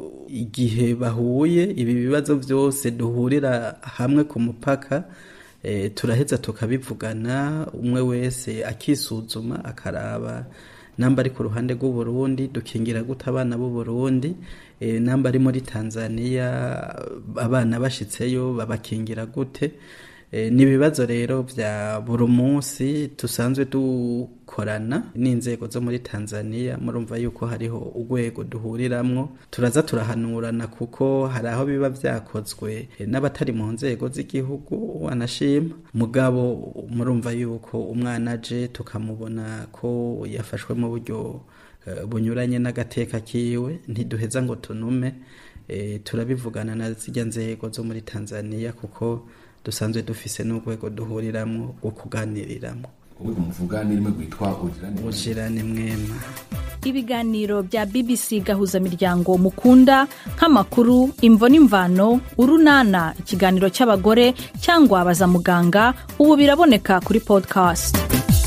igihe bahuye ibi bibazo byose duhurira hamwe ku mupaka eh, turaheza tukabivugana umwe wese akisuzuma akaraba namba ari ku ruhande rw'u Burundi dukingira gute abana b'u Burundi e, namba ari muri Tanzania abana bashitseyo babakingira gute e, ni ibibazo rero vya buri munsi dusanzwe dukorana n'inzego zo muri Tanzania murumva yuko hariho urwego duhuriramwo turaza turahanurana kuko hari aho biba vyakozwe e, n'abatari mu nzego z'igihugu wanashima mugabo murumva yuko umwana aje tukamubona ko yafashwe mu buryo eh, bunyuranye n'agateka kiwe ntiduheza ngo tunume eh, turabivugana na zijya nzego zo muri Tanzania kuko dusanzwe dufise n'urwego duhuriramwo rwo kuganiriramo urwego muvuga ni rimwe rwitwa ujirane ujirane mwema ibiganiro bya bbc gahuzamiryango mukunda nk'amakuru imvo n'imvano urunana ikiganiro cy'abagore cyangwa baza muganga ubu biraboneka kuri podcast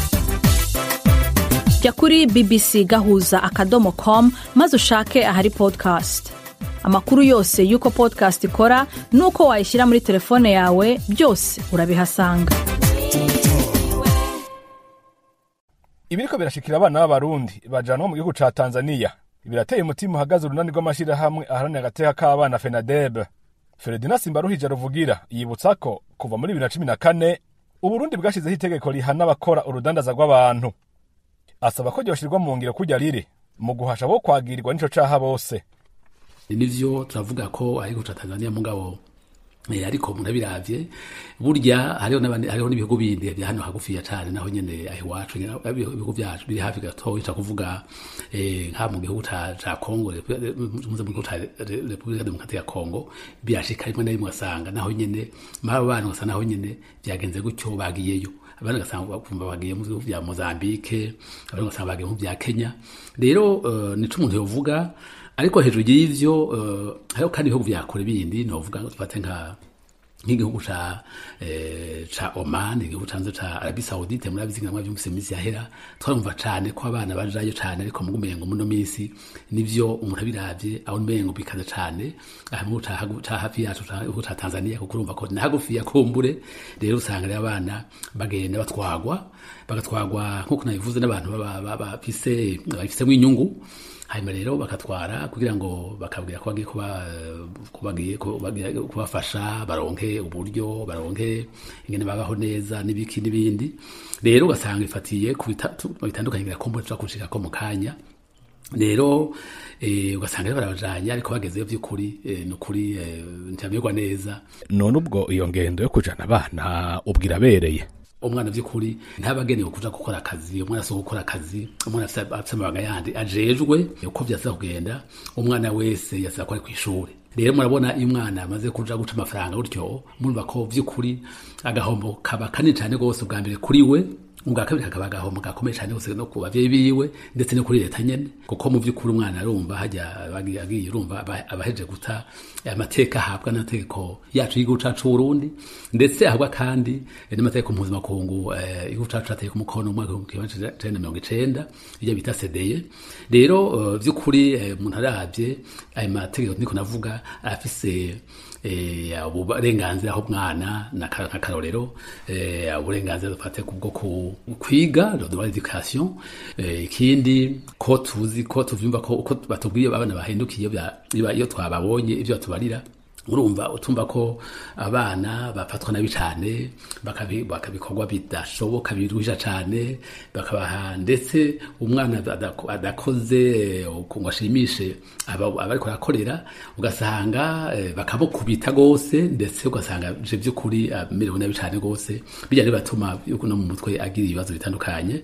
jya kuri bbc gahuza akadomo com maze ushake ahari podcast amakuru yose y'uko podcast ikora n'uko wayishyira muri telefone yawe byose urabihasanga ibiriko birashikira abana b'abarundi bajanwa mu gihugu ca tanzaniya birateye umutima uhagaze urunani rw'amashirahamwe aharanira agateka k'abana fenadeb feredina simbaruhije ruvugira yibutsa ko kuva muri bibiri na cumi na kane uburundi bwashyizeho itegeko rihana abakora urudandaza rw'abantu asaba ko ryoshirwa mu ngiro kujya riri mu guhasha bo kwagirirwa n'ico caha bose nivyo turavuga ko ariko ca Tanzania mugabo eh, ariko umuntu abiravye burya hariho n'abandi hariho n'ibihugu bindi bya hano hagufiya cane naho nyene aho iwacu nyene ibihugu byacu biri hafi gatoya ca kuvuga eh, nka mu gihugu ca ca Kongo muze mu gihugu ca Repubulika Demokarate ya Kongo byashika rimwe na rimwe asanga naho nyene maba abantu basa naho nyene byagenze gutyo bagiyeyo abandi ugasanga bakumva bagiye mu bihugu bya Mozambique abandi ugasanga bagiye mu bya Kenya rero uh, nico umuntu yovuga ariko hejuru y'ivyo uh, hariho kandi ibihugu vya kure bindi novuga tufate nka nk'igihugu ca eh, ca Oman igihugu canze ca Arabie Saoudite muri abizinga mwa byumvise imisi yahera twarumva cane ko abana bajayo cane ariko mu gumengo muno misi nivyo umuntu abiravye aho umengo bikaza cane ahantu ca ca hafi yacu ca ca Tanzania kuko urumva ko na hagufi ya kumbure rero usanga rero abana bagenda batwagwa bagatwagwa nkuko nabivuze n'abantu bafise babifisemo inyungu hanyuma rero bakatwara kugira ngo bakabwira ko bagiye kuba kubagiye kubafasha baronke uburyo baronke ingene babaho neza n'ibiki n'ibindi rero ugasanga ifatiye ku bitandukanye ngira ko mbona kushika ko mu kanya rero ugasanga rero barabajanye ariko bagezeyo by'ukuri ni ukuri ntibamerwa neza none ubwo iyo ngendo yo kujana abana ubwira abereye umwana by'ukuri ntabagenewe kuja gukora akazi umwana asohoka gukora akazi umwana afite amabanga yandi ajejwe uko vyasa kugenda umwana wese yasaba ko ari kw'ishuri rero murabona iyo umwana amaze kuja guca amafaranga gutyo murumva ko vy'ukuri agahombo kaba kanini cane rwose ubwa mbere kuri we ubwa kabiri kakaba agahombo gakomeye cyane gose no ku bavyeyi biwe ndetse no kuri leta nyene kuko mu vy'ukuri umwana arumva hajya agiye urumva abaheje guta amateka ahabwa n'amategeko yacu y'igihugu cacu Burundi ndetse ahabwa kandi n'amategeko mpuzamakungu igihugu cacu cateye ku mukono mu mwaka w'igihumbi kimwe cenda mirongo icenda iyo bita sedeye rero vy'ukuri umuntu aravye ayo mategeko niko navuga afise uburenganzira aho umwana n'akarorero uburenganzira dufate kubwo kwiga le droit d'éducation ikindi ko tuzi ko tuvyumva ko uko batubwiye abana bahindukiye iyo twababonye ivyo batubarira urumva utumva ko abana bafatwa nabi cyane bakabikorwa bidashoboka biruhisha cyane bakabaha ndetse umwana adakoze ngo ashimishe abariko arakorera ugasanga bakamukubita rwose ndetse ugasanga je by'ukuri amerewe nabi cyane rwose bijya rero batuma no mu mutwe agira ibibazo bitandukanye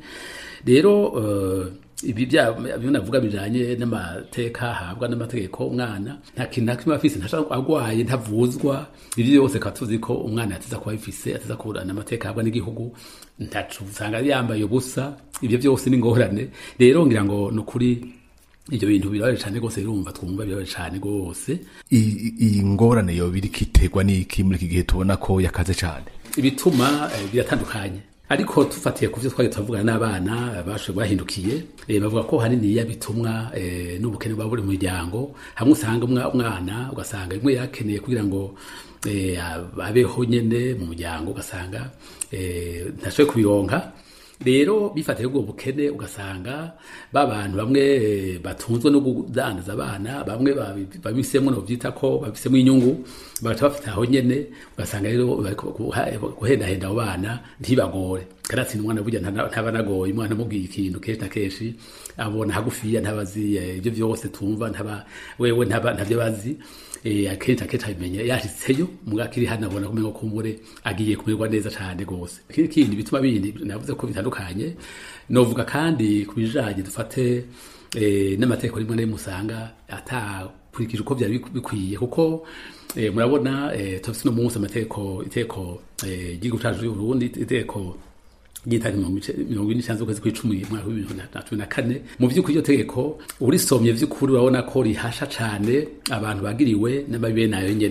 rero ibi byo navuga bijanye n'amateka ahabwa n'amategeko umwana nta kintu na kimwe afise ntashaka agwaye ntavuzwa ibyo byose akaba tuzi ko umwana yateza kuba bifise ateza kuburana amateka ahabwa n'igihugu ntacu usanga yambaye ubusa ibyo byose ni ingorane rero ngira ngo ni ukuri ibyo bintu birabaje cyane rwose birumva twumva birabaje cyane rwose iyi ngorane yo biri kiterwa n'iki muri iki gihe tubona ko yakaze cyane ibituma biratandukanye ariko tufatiye ku byo twari turavugana n'abana bashoboye bahindukiye bavuga ko haniniya bitumwa n'ubukene bwa buri muryango hamwe usanga umwana ugasanga rimwe yakeneye kugira ngo abeho nyine mu muryango ugasanga ntashoboye kubironka rero bifatiye ubwo bukene ugasanga ba bantu bamwe batunzwe no kudandaza abana bamwe babisemo no byita ko babisemo inyungu bagaca bafite aho nyene ugasanga rero guhendahenda abo bana ntibagore karatsinda umwana burya ntaba nagoye umwana amubwiye ikintu kenshi na kenshi abona hagufiya ntabazi ibyo byose tumva ntaba wewe ntavyo bazi akenshi akenshi abimenya yashitseyo mugabo akiri hano abona kumengo kumbure agiye kumererwa neza cane gose ikindi kindi bituma bindi navuze ko bitandukanye novuga kandi ku bijanye dufate n'amategeko rimwe na rimwe usanga atakurikije uko byari bikwiye kuko murabona tufise no munsi amategeko itegeko ry'igihugu cacu c'uburundi itegeko ryitari mirongo ine n'icyenda z'ukwezi kw'icumi mwaka w'ibihumbi na cumi na kane mu by'ukuri iryo tegeko urisomye by'ukuri urabona ko rihasha cyane abantu bagiriwe n'amabi nayo nyene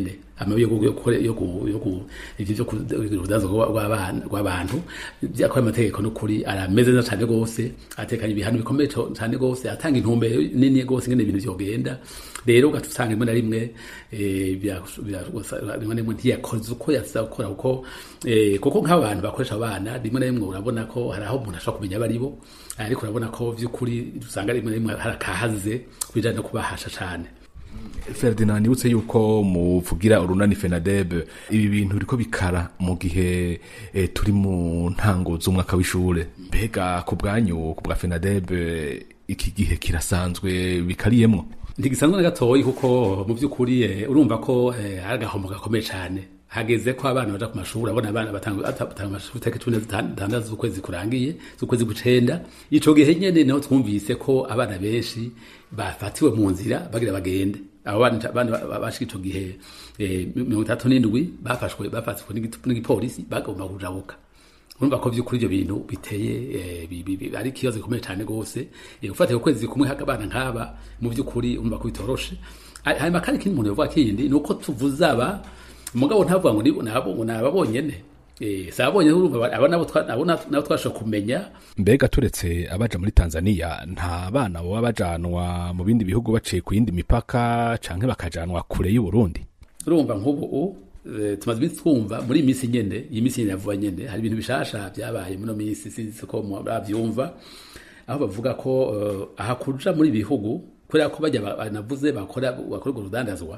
amabi yo gu- yo gukora- yo gu- yo gu- ivyo vyo kurudanza rw'abana- rw'abantu byakora amategeko n'ukuri arameze neza cyane rwose atekanye ibihano bikomeye co- cyane rwose atanga intumbero nini rwose ingene ibintu vyogenda rero ugaca usanga rimwe na rimwe eh, bya- bya- rimwe na rimwe ntiyakoze uko yasa gukora kuko eh, kuko nk'abantu bakoresha abana rimwe na rimwe urabona ko hari aho umuntu ashobora kumenya abo ari bo ariko urabona ko vy'ukuri usanga rimwe na rimwe hari akahaze ku bijanye no kubahasha cane ferdinand nibutse yuko muvugira urunani fenadeb ibi bintu biriko bikara mu gihe eh, turi mu ntango z'umwaka w'ishure mbega ku bwanyu ku bwa fenadeb eh, iki gihe kirasanzwe bikariyemwo ntigisanzwe na gatoyi kuko mu by'ukuri eh, urumva ko eh, hari agahombo gakomeye cyane hageze ko abana baja ku mashuri abona abana batanga batanga amashuri tariki cumi na zitandatu z'ukwezi kurangiye z'ukwezi gucenda ico gihe nyene niho twumvise ko abana benshi bafatiwe mu nzira bagira bagende abo bana bana bashika ico gihe eh, mirongo itatu n'indwi bafashwe bafatwe n'igi- n'igipolisi bagomba kujabuka urumva ko vy'ukuri ivyo bintu biteye eh, bi- bi- bi- ari ikibazo gikomeye cane gose eh, ufatiye ukwezi kumwe haka abana nk'aba mu vy'ukuri urumva ko bitoroshe Ha- hanyuma kandi ikindi umuntu yovuga kindi ni uko tuvuze aba mugabo ntavuga ngo ni- nabo ngo ni aba bonyene eh, si aba bonyene urumva aba nabo twa- abo na- nabo twashobora kumenya mbega turetse abaja muri tanzania nta bana baba bajanwa mu bindi bihugu baciye ku yindi mipaka canke bakajanwa kure y'uburundi urumva nk'ubu eh, tumaze iminsi twumva muri iyi minsi nyene iyi minsi nyene yavuba nyene hari ibintu bishasha vyabaye muno minsi sinzi ko bavyumva aho bavuga ko eh, aha kuja muri ibi bihugu kubera ko bajya ba- banavuze bakora bakora urwo rudandazwa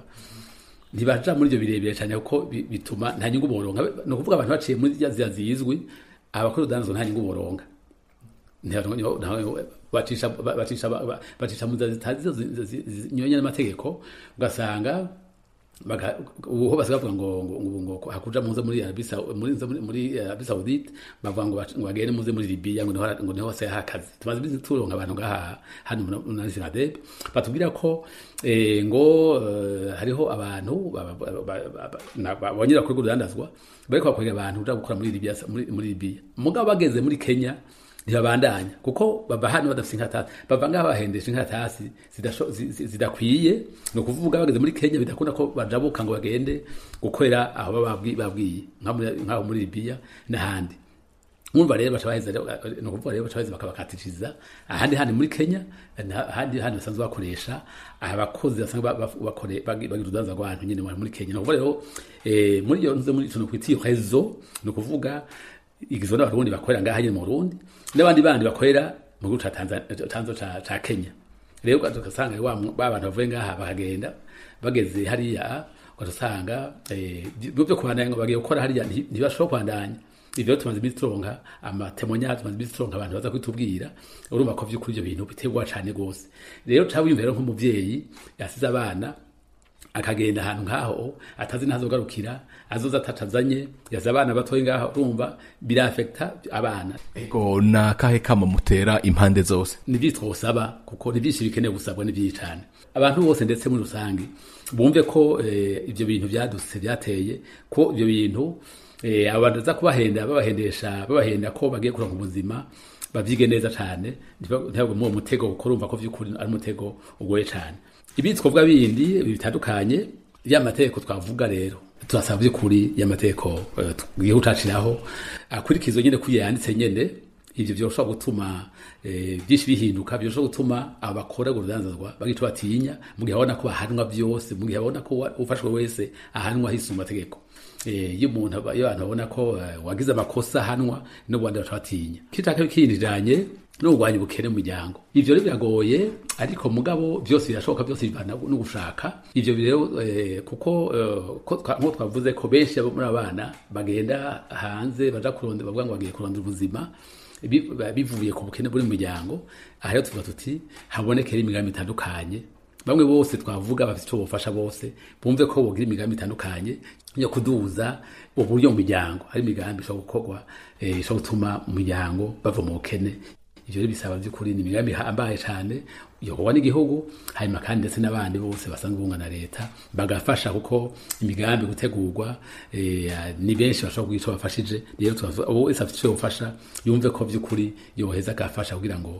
ntibaja muri ivyo birebire cyane kuko bi- bituma nta nyungu boronka ni ukuvuga abantu baciye muri zya nzira zizwi abakora urudandazwa nta nyungu boronka Ntibaronka- niho- naho bacisha ba- bacisha ba- ba- bacisha mu nzira zitazi zinyuranye n'amategeko ugasanga baga- ubu basigaye bavuga ngo ngo ngo ngo hakuja muze muri Arabie Sau- muri muri muri Arabie Saoudite bavuga ngo bac- ngo bagende muze muri Libya ngo niho ngo niho hose hakazi tumaze iminsi turonka abantu ngaha hano muri Nasinadeb batubwira ko eh, ngo eh, hariho abantu ba- ba- ba- ba- ba- na- bongera kuri urudandazwa bariko bakorera abantu uja gukora muri Libya muri muri Libya mugabo bageze muri Kenya ntibabandanya kuko bava hano badafite inkatasi bava ngaho bahendesha inkatasi zidasho- zi- zi- zidakwiye ni ukuvuga bageze muri kenya bidakunda ko bajabuka ngo bagende gukorera aho baba babwi- babwiye nka muri- nk'aho muri libiya n'ahandi mwumva rero baca baheza rero, eh, ni ukuvuga rero baca baheza bakabakatiriza ahandi handi muri kenya na- ahandi handi basanzwe bakoresha abakozi basanzwe ba- ba- bakore- bagi- bagira urudanza rw'abantu nyine bari muri kenya ni ukuvuga rero eh, muri iyo nze muri tuntu kwita iyo rezo ni ukuvuga igizwe n'abarundi bakorera ngaha nyine mu burundi n'abandi bandi bakorera mu gihugu ca Tanzania- tanzo ca ca kenya rero ugaca ugasanga wa mu- ba bantu bavuye ngaha bakagenda bageze hariya ugaca usanga eh, byo byo kubandanya ngo bagiye gukora hariya nti- ntibashobora kubandanya ivyo rero tumaze iminsi turonka amatemonyage tumaze iminsi turonka abantu baza kwitubwira urumva ko vy'ukuri ivyo bintu biterwa cane gose rero ca wiyumva rero nk'umuvyeyi yasize abana akagenda ahantu nk'aho atazi ntazogarukira azoza atacazanye yaza abana batoye ngaho urumva birafekta abana ego ni akahe kamo mutera impande zose nivyo twosaba kuko ni vyinshi bikenewe gusabwa ni vyinshi cane abantu bose ndetse muri rusange bumve ko eh, ivyo bintu vyadutse vyateye ko ivyo bintu eh, abo bantu baza kubahenda babahendesha babahenda ko bagiye kuronka ubuzima bavyige neza cane ntibagwe muri uwo mutego kuko urumva ko vy'ukuri ari umutego ugoye cane ibindi twovuga bindi bitandukanye ya mategeko twavuga rero turasaba by'ukuri y'amategeko eh, tugiye gucaciraho akurikizwa nyene kuya yanditse nyene ivyo vyoshobora gutuma eh, byinshi bihinduka vyoshobora gutuma abakora urudandazwa bagica batinya mu gihe babona ko bahanwa vyose mu gihe babona ko wa- ufashwe wese ahanwa hisuma amategeko Eh, iyo umuntu aba- iyo abantu babona ko eh, wagize amakosa ahanwa n'ubundi baca batinya kitaka kindijanye no kurwanya ubukene mu miryango ivyo rero biragoye ariko mugabo byose birashoboka byose bivana no gushaka ivyo rero eh, kuko eh, ko twa- nko twavuze ko benshi abo muri abana bagenda hanze baja kurondera bavuga ngo bagiye kurondera ubuzima bi- bivuye ku bukene buri mu miryango aha rero tuvuga tuti habonekera imigambi itandukanye bamwe bose twavuga bafite icyo bufasha bose bumve ko bogira imigambi itandukanye yo kuduza uburyo mu miryango hari imigambi ishobora gukorwa eh, ishobora gutuma mu miryango bava mu bukene ivyo rero bisaba by'ukuri ni imigambi ihambaye cane yokorwa n'igihugu hanyuma kandi ndetse n'abandi bose basanzwe bunga na leta bagafasha kuko imigambi gutegurwa eh, ni benshi bashobora kugira ico bafashije rero tubavuga- uwo wese afite ico yofasha yumve ko by'ukuri yoheza agafasha kugira ngo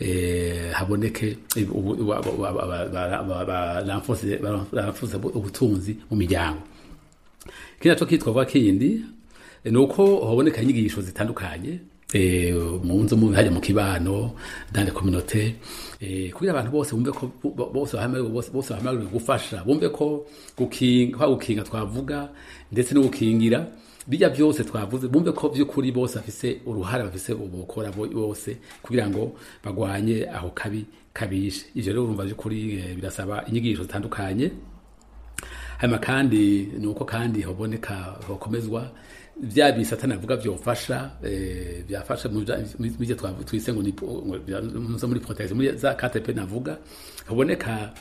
eh, haboneke eh, ubu- ubu- aba- aba- aba- ba- ba- ba- baramfuze baramfuze ubutunzi mu miryango kino naco kitwavuga kindi ni uko haboneka inyigisho zitandukanye eh, mu nzu mu hajya mu kibano dans les communautés eh, kugira abantu bose bumve ko bo- bose bahamagariwe bose bose bahamagariwe gufasha bumve ko gukinga kwa gukinga twavuga ndetse no gukingira bijya byose twavuze bumve ko by'ukuri bose bafise uruhare bafise ubukora bo- bose kugira ngo bagwanye aho kabi kabishe ivyo rero urumva by'ukuri eh, birasaba inyigisho zitandukanye hanyuma kandi ni uko kandi haboneka hokomezwa bya bisatani avuga byofasha eh, byafasha mu bya- mu byo twavu- twise ngo ni po- ngo bya- muzo muri protection muri za KTP navuga haboneka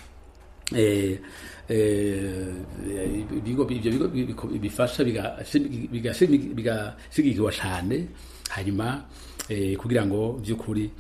eh, eh, ibigo ibyo bigo biko- bifasha bigashi- bigashi- bigashigikirwa cyane hanyuma eh, kugira ngo by'ukuri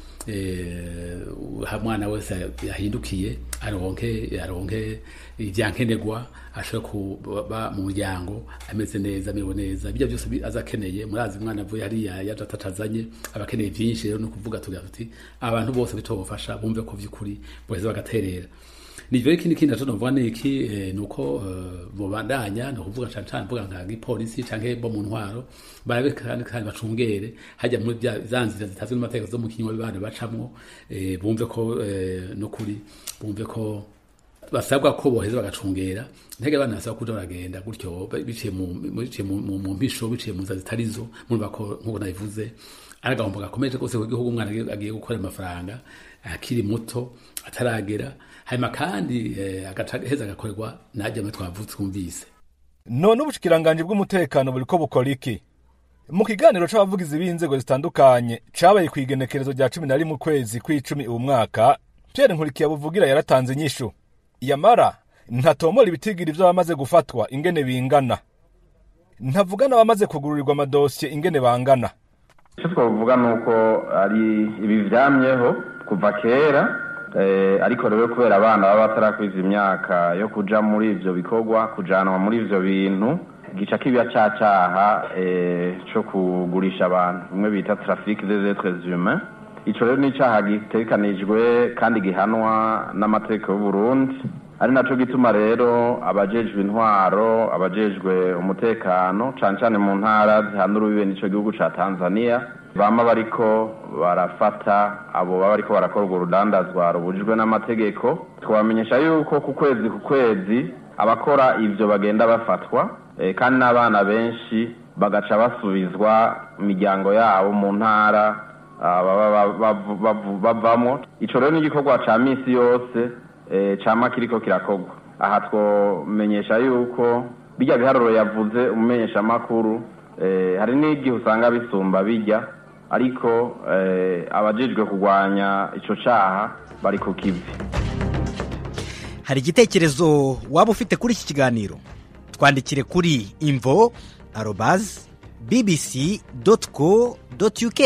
eh, ha mwana wese yahindukiye aronke aronke ibyankenerwa ashobora kuba mu muryango ameze neza amerewe neza bijya byose bi- aza akeneye murazi umwana avuye hariya yaje atatazanye aba akeneye byinshi rero ni ukuvuga tugira tuti abantu bose bitobafasha bumve ko by'ukuri boheza bagaterera nivyo ikindi kindi naco novuga ni iki eh, nuko eh, bobandanya ni ukuvuga cane cane mvuga nka gipolisi canke bo mu ntwaro barabe kandi kandi bacungere hajya muri bya za nzira zitazwi n'amategeko zo mu kinywa bibana bacamwo eh, bumve ko eh, no kuri bumve ko basabwa ko boheza bagacungera ntege abana basaba kuja baragenda gutyo biciye mu biciye mu- mu mu mpisho biciye mu nzira zitari zo murumva ko nk'uko nabivuze ari agahombo gakomeje rwose ku gihugu umwana agiye- agiye gukora amafaranga akiri muto ataragera hanyuma kandi eh, agaca heza agakorerwa najya mwe twavutse twumvise none ubushikiranganji bw'umutekano buriko bukora iki mu kiganiro c'abavugizi b'inzego zitandukanye cabaye kw'igenekerezo rya cumi na rimwe ukwezi kw'icumi uwu mwaka pierre nkurikiye buvugira yaratanze inyishu yamara ntatomora ibitigiri vy'abamaze gufatwa ingene bingana ntavuga n'abamaze kugururirwa amadosiye ingene bangana icyo twavuga ni uko ari ibi byamyeho kuva kera eh, ariko rero kubera abana baba batarakwiza imyaka yo kuja muri ivyo bikorwa kujanwa muri ivyo bintu gica kiba ca caha eh, co kugurisha abantu bimwe bita trafic des êtres humains ico rero ni icaha gitegekanijwe kandi gihanwa n'amategeko y'uburundi ari naco gituma rero abajejwe intwaro abajejwe umutekano cane cane mu ntara zihana urubibe n'ico gihugu ca tanzania bama bariko barafata abo baba bariko barakora urwo rudandazwa rubujijwe n'amategeko twabamenyesha yuko ku kwezi ku kwezi abakora ivyo bagenda bafatwa eh, kandi n'abana benshi bagaca basubizwa imiryango yabo mu ntara ah, baba ba- bavu- bavu- bavamwo ico rero ni igikorwa ca misi yose eh, cama kiriko kirakorwa aha twomenyesha yuko bijya biharuro yavuze umumenyeshamakuru eh, hari n'igihe usanga bisumba bijya ariko eh, abajejwe kurwanya ico caha bari ku kivi hari igitekerezo waba ufite kuri iki kiganiro twandikire kuri imvo arobazi bbc doti co doti uk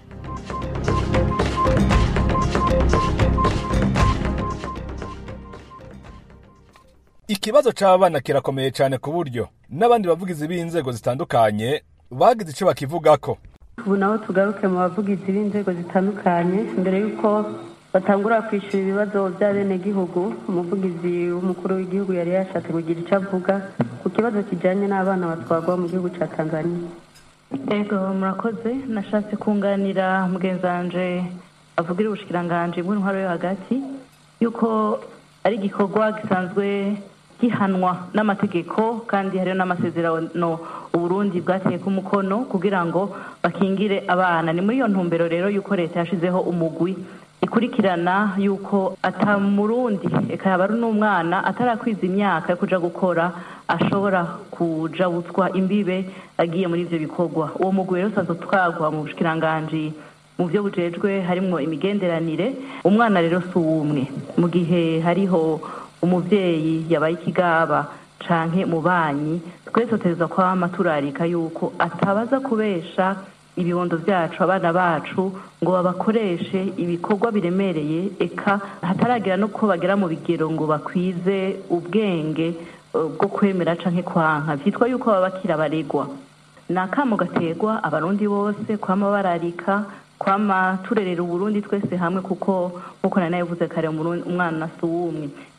ikibazo c'abana kirakomeye cane ku buryo n'abandi bavugizi b'inzego zitandukanye bagize ico bakivugako ubu naho tugaruke mu bavugizi b'inzego zitandukanye mbere y'uko batangura kwishyura ibibazo by'abenegihugu umuvugizi w'umukuru w'igihugu yari yashatse kugira icyo avuga ku kibazo kijyanye n'abana batwarwa mu gihugu cya tanzania ego murakoze nashatse kunganira mugenzi wanje avugira ubushikiranganji bw'intwaro yo hagati yuko ari igikorwa gisanzwe gihanwa n'amategeko kandi hariho n'amasezerano uburundi bwateyeko umukono kugira ngo bakingire abana ni muri iyo ntumbero rero yuko leta yashizeho umugwi ikurikirana yuko ata murundi eka yaba ari n'umwana atarakwiza imyaka yo kuja gukora ashobora kuja butswa imbibe agiye muri ivyo bikorwa uwo mugwi rero usanzwe utwarwa mu bushikiranganji mu byo bujejwe harimwo imigenderanire umwana rero si uwumwe mu gihe hariho umuvyeyi yabaye ikigaba canke mubanyi twese tutegerezwa kwama turarika yuko atabaza kubesha ibibondo vyacu abana bacu ngo babakoreshe ibikorwa biremereye eka hataragira no ko bagera mu bigero ngo bakwize ubwenge eh, bwo kwemera canke kwanka vyitwa yuko baba bakiri abaregwa ni akamo gategwa abarundi bose kwama bararika kwama turerera uburundi twese hamwe kuko nkuko nari nabivuze kare Umurundi- umwana si uwumwe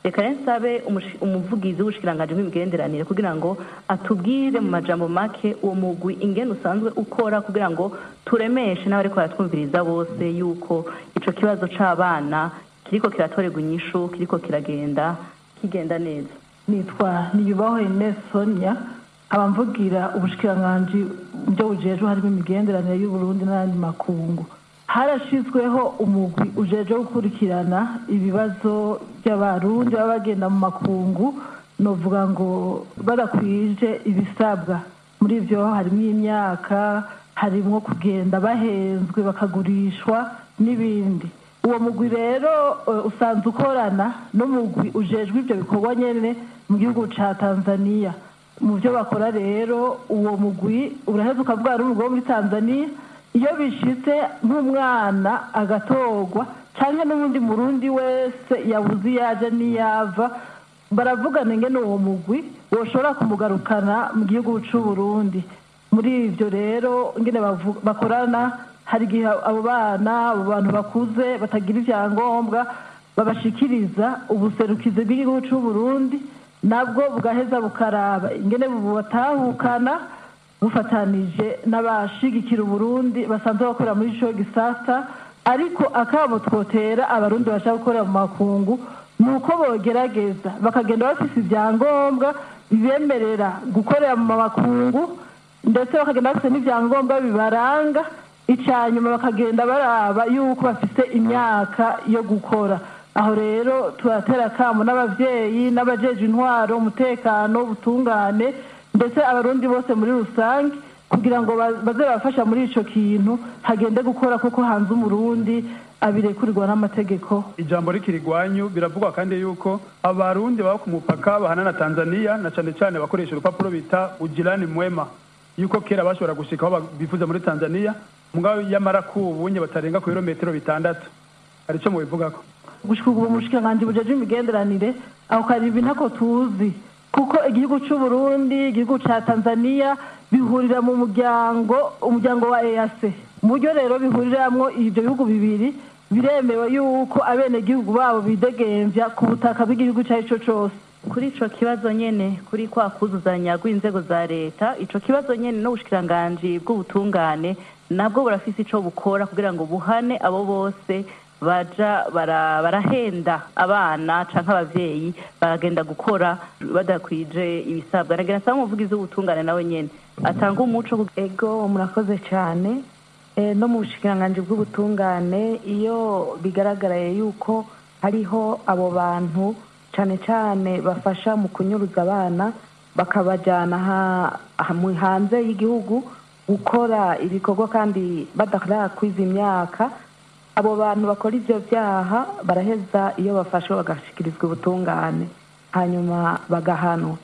reka rero nsabe umushi- umuvugizi w'ubushikiranganji bw'imigenderanire kugira ngo atubwire mu majambo make uwo mugwi ingene usanzwe ukora kugira ngo turemeshe n'abariko baratwumviriza bose yuko ico kibazo c'abana kiriko kiratorerwa inyishu kiriko kiragenda kigenda neza nitwa niyubaho Ines Sonia nkaba mvugira ubushikiranganji byo bujejwe harimo imigenderanire y'uburundi n'ayandi makungu harashizweho umugwi ujejwe gukurikirana ibibazo by'abarundi baba bagenda mu makungu novuga ngo badakwije ibisabwa muri ivyo harimo imyaka harimo kugenda bahenzwe bakagurishwa n'ibindi uwo mugwi rero eh, usanzwe ukorana n'umugwi ujejwe ivyo bikorwa nyene mu gihugu ca tanzania mu byo bakora rero uwo mugwi uraheza ukavuga n'umugwi wo muri tanzania iyo bishitse nk'umwana agatorwa cyangwa n'ubundi murundi wese yabuze iyo aja n'iyava baravugana ingene uwo mugwi woshobora kumugarukana mu gihugu c'uburundi muri ivyo rero ingene bavu- bakorana hari igihe abo bana abo bantu bakuze batagira ivyangombwa babashikiriza ubuserukizi bw'igihugu c'uburundi nabwo bugaheza bukaraba ingene bubatahukana bufatanije n'abashigikira uburundi basanzwe bakorera muri ico gisata ariko akabo twotera abarundi bashaka gukorera mu makungu ni uko bogerageza bakagenda bafise ivyangombwa bibemerera gukorera mu makungu ndetse bakagenda bafise n'ivyangombwa bibaranga icanyuma bakagenda baraba yuko bafise imyaka yo gukora aho rero turatera akamo n'abavyeyi n'abajeje intwaro umutekano ubutungane ndetse abarundi bose muri rusange kugira ngo ba- baze barafasha muri ico kintu hagende gukora kuko hanze umurundi abirekurirwa n'amategeko ijambo rikiri rwanyu biravugwa kandi yuko abarundi baba ku mupaka bahana na tanzania na cane cane bakoresha urupapuro bita ujirani mwema yuko kera bashobora gushika aho bifuza muri tanzania mugabo yamara kubunye batarenga ku birometero bitandatu hari ico mubivugako gushika ubu umushikiranganji bujeje imigenderanire aho karibi ntako tuzi kuko igihugu c'uburundi igihugu ca tanzania bihurira mu muryango umuryango wa ease mu buryo rero bihuriramwo ivyo bihugu bibiri biremewe yuko abenegihugu babo bidegemvya ku butaka bw'igihugu ico ari co cose kuri ico kibazo nyene kuri kwa kuzuzanya rw'inzego za leta ico kibazo nyene n'ubushikiranganji bw'ubutungane nabwo burafise ico bukora kugira ngo buhane abo bose baja bara- barahenda abana canke abavyeyi baragenda gukora badakwije ibisabwa nagira nsaba umuvugizi w'ubutungane nawe nyene atanga umuco ego murakoze cyane Eh, no mu bushikiranganji bw'ubutungane iyo bigaragaraye yuko hariho abo bantu cyane cyane bafasha mu kunyuruza abana bakabajyana ha- ha- mu- hanze y'igihugu gukora ibikorwa kandi badarakwiza imyaka abo bantu bakora ibyo byaha baraheza iyo bafashwe bagashyikirizwa ubutungane hanyuma bagahanwa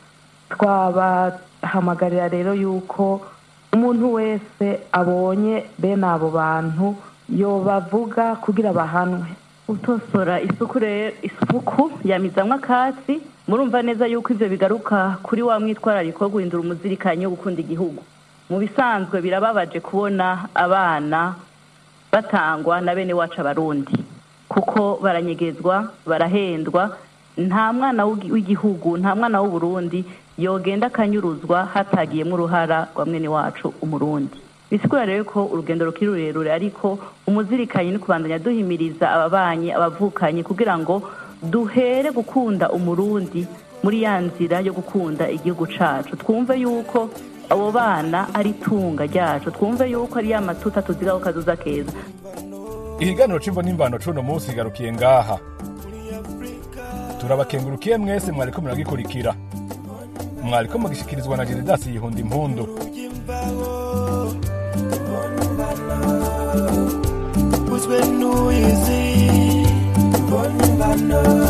twabahamagarira rero yuko umuntu wese abonye bene abo bantu yobavuga kugira bahanwe utosora isuku rero isuku yamizamwo akatsi murumva neza yuko ivyo bigaruka kuri wa mwitwarariko wo guhindura umuzirikanyi wo gukunda igihugu mu bisanzwe birababaje kubona abana batangwa na bene wacu abarundi kuko baranyegezwa barahendwa nta mwana w'igi- w'igihugu nta mwana w'uburundi yogenda akanyuruzwa hatagiyemo uruhara rwa mwene wacu umurundi bisigura rero ko urugendo rukiri rurerure ariko umuzirikanyi ni kubandanya duhimiriza ababanyi abavukanyi kugira ngo duhere gukunda umurundi muri ya nzira yo gukunda igihugu cacu twumve yuko abo bana ari itunga ryacu twumve yuko ari ya matuta tuzigaho kazoza keza ihiganiro c'imvo n'imbano c'uno munsi igarukiye ngaha turabakengurukiye mwese mwariko muragikurikira mwariko mugishikirizwa na jeridasi yihunda impundu What's been noisy? Bonibano.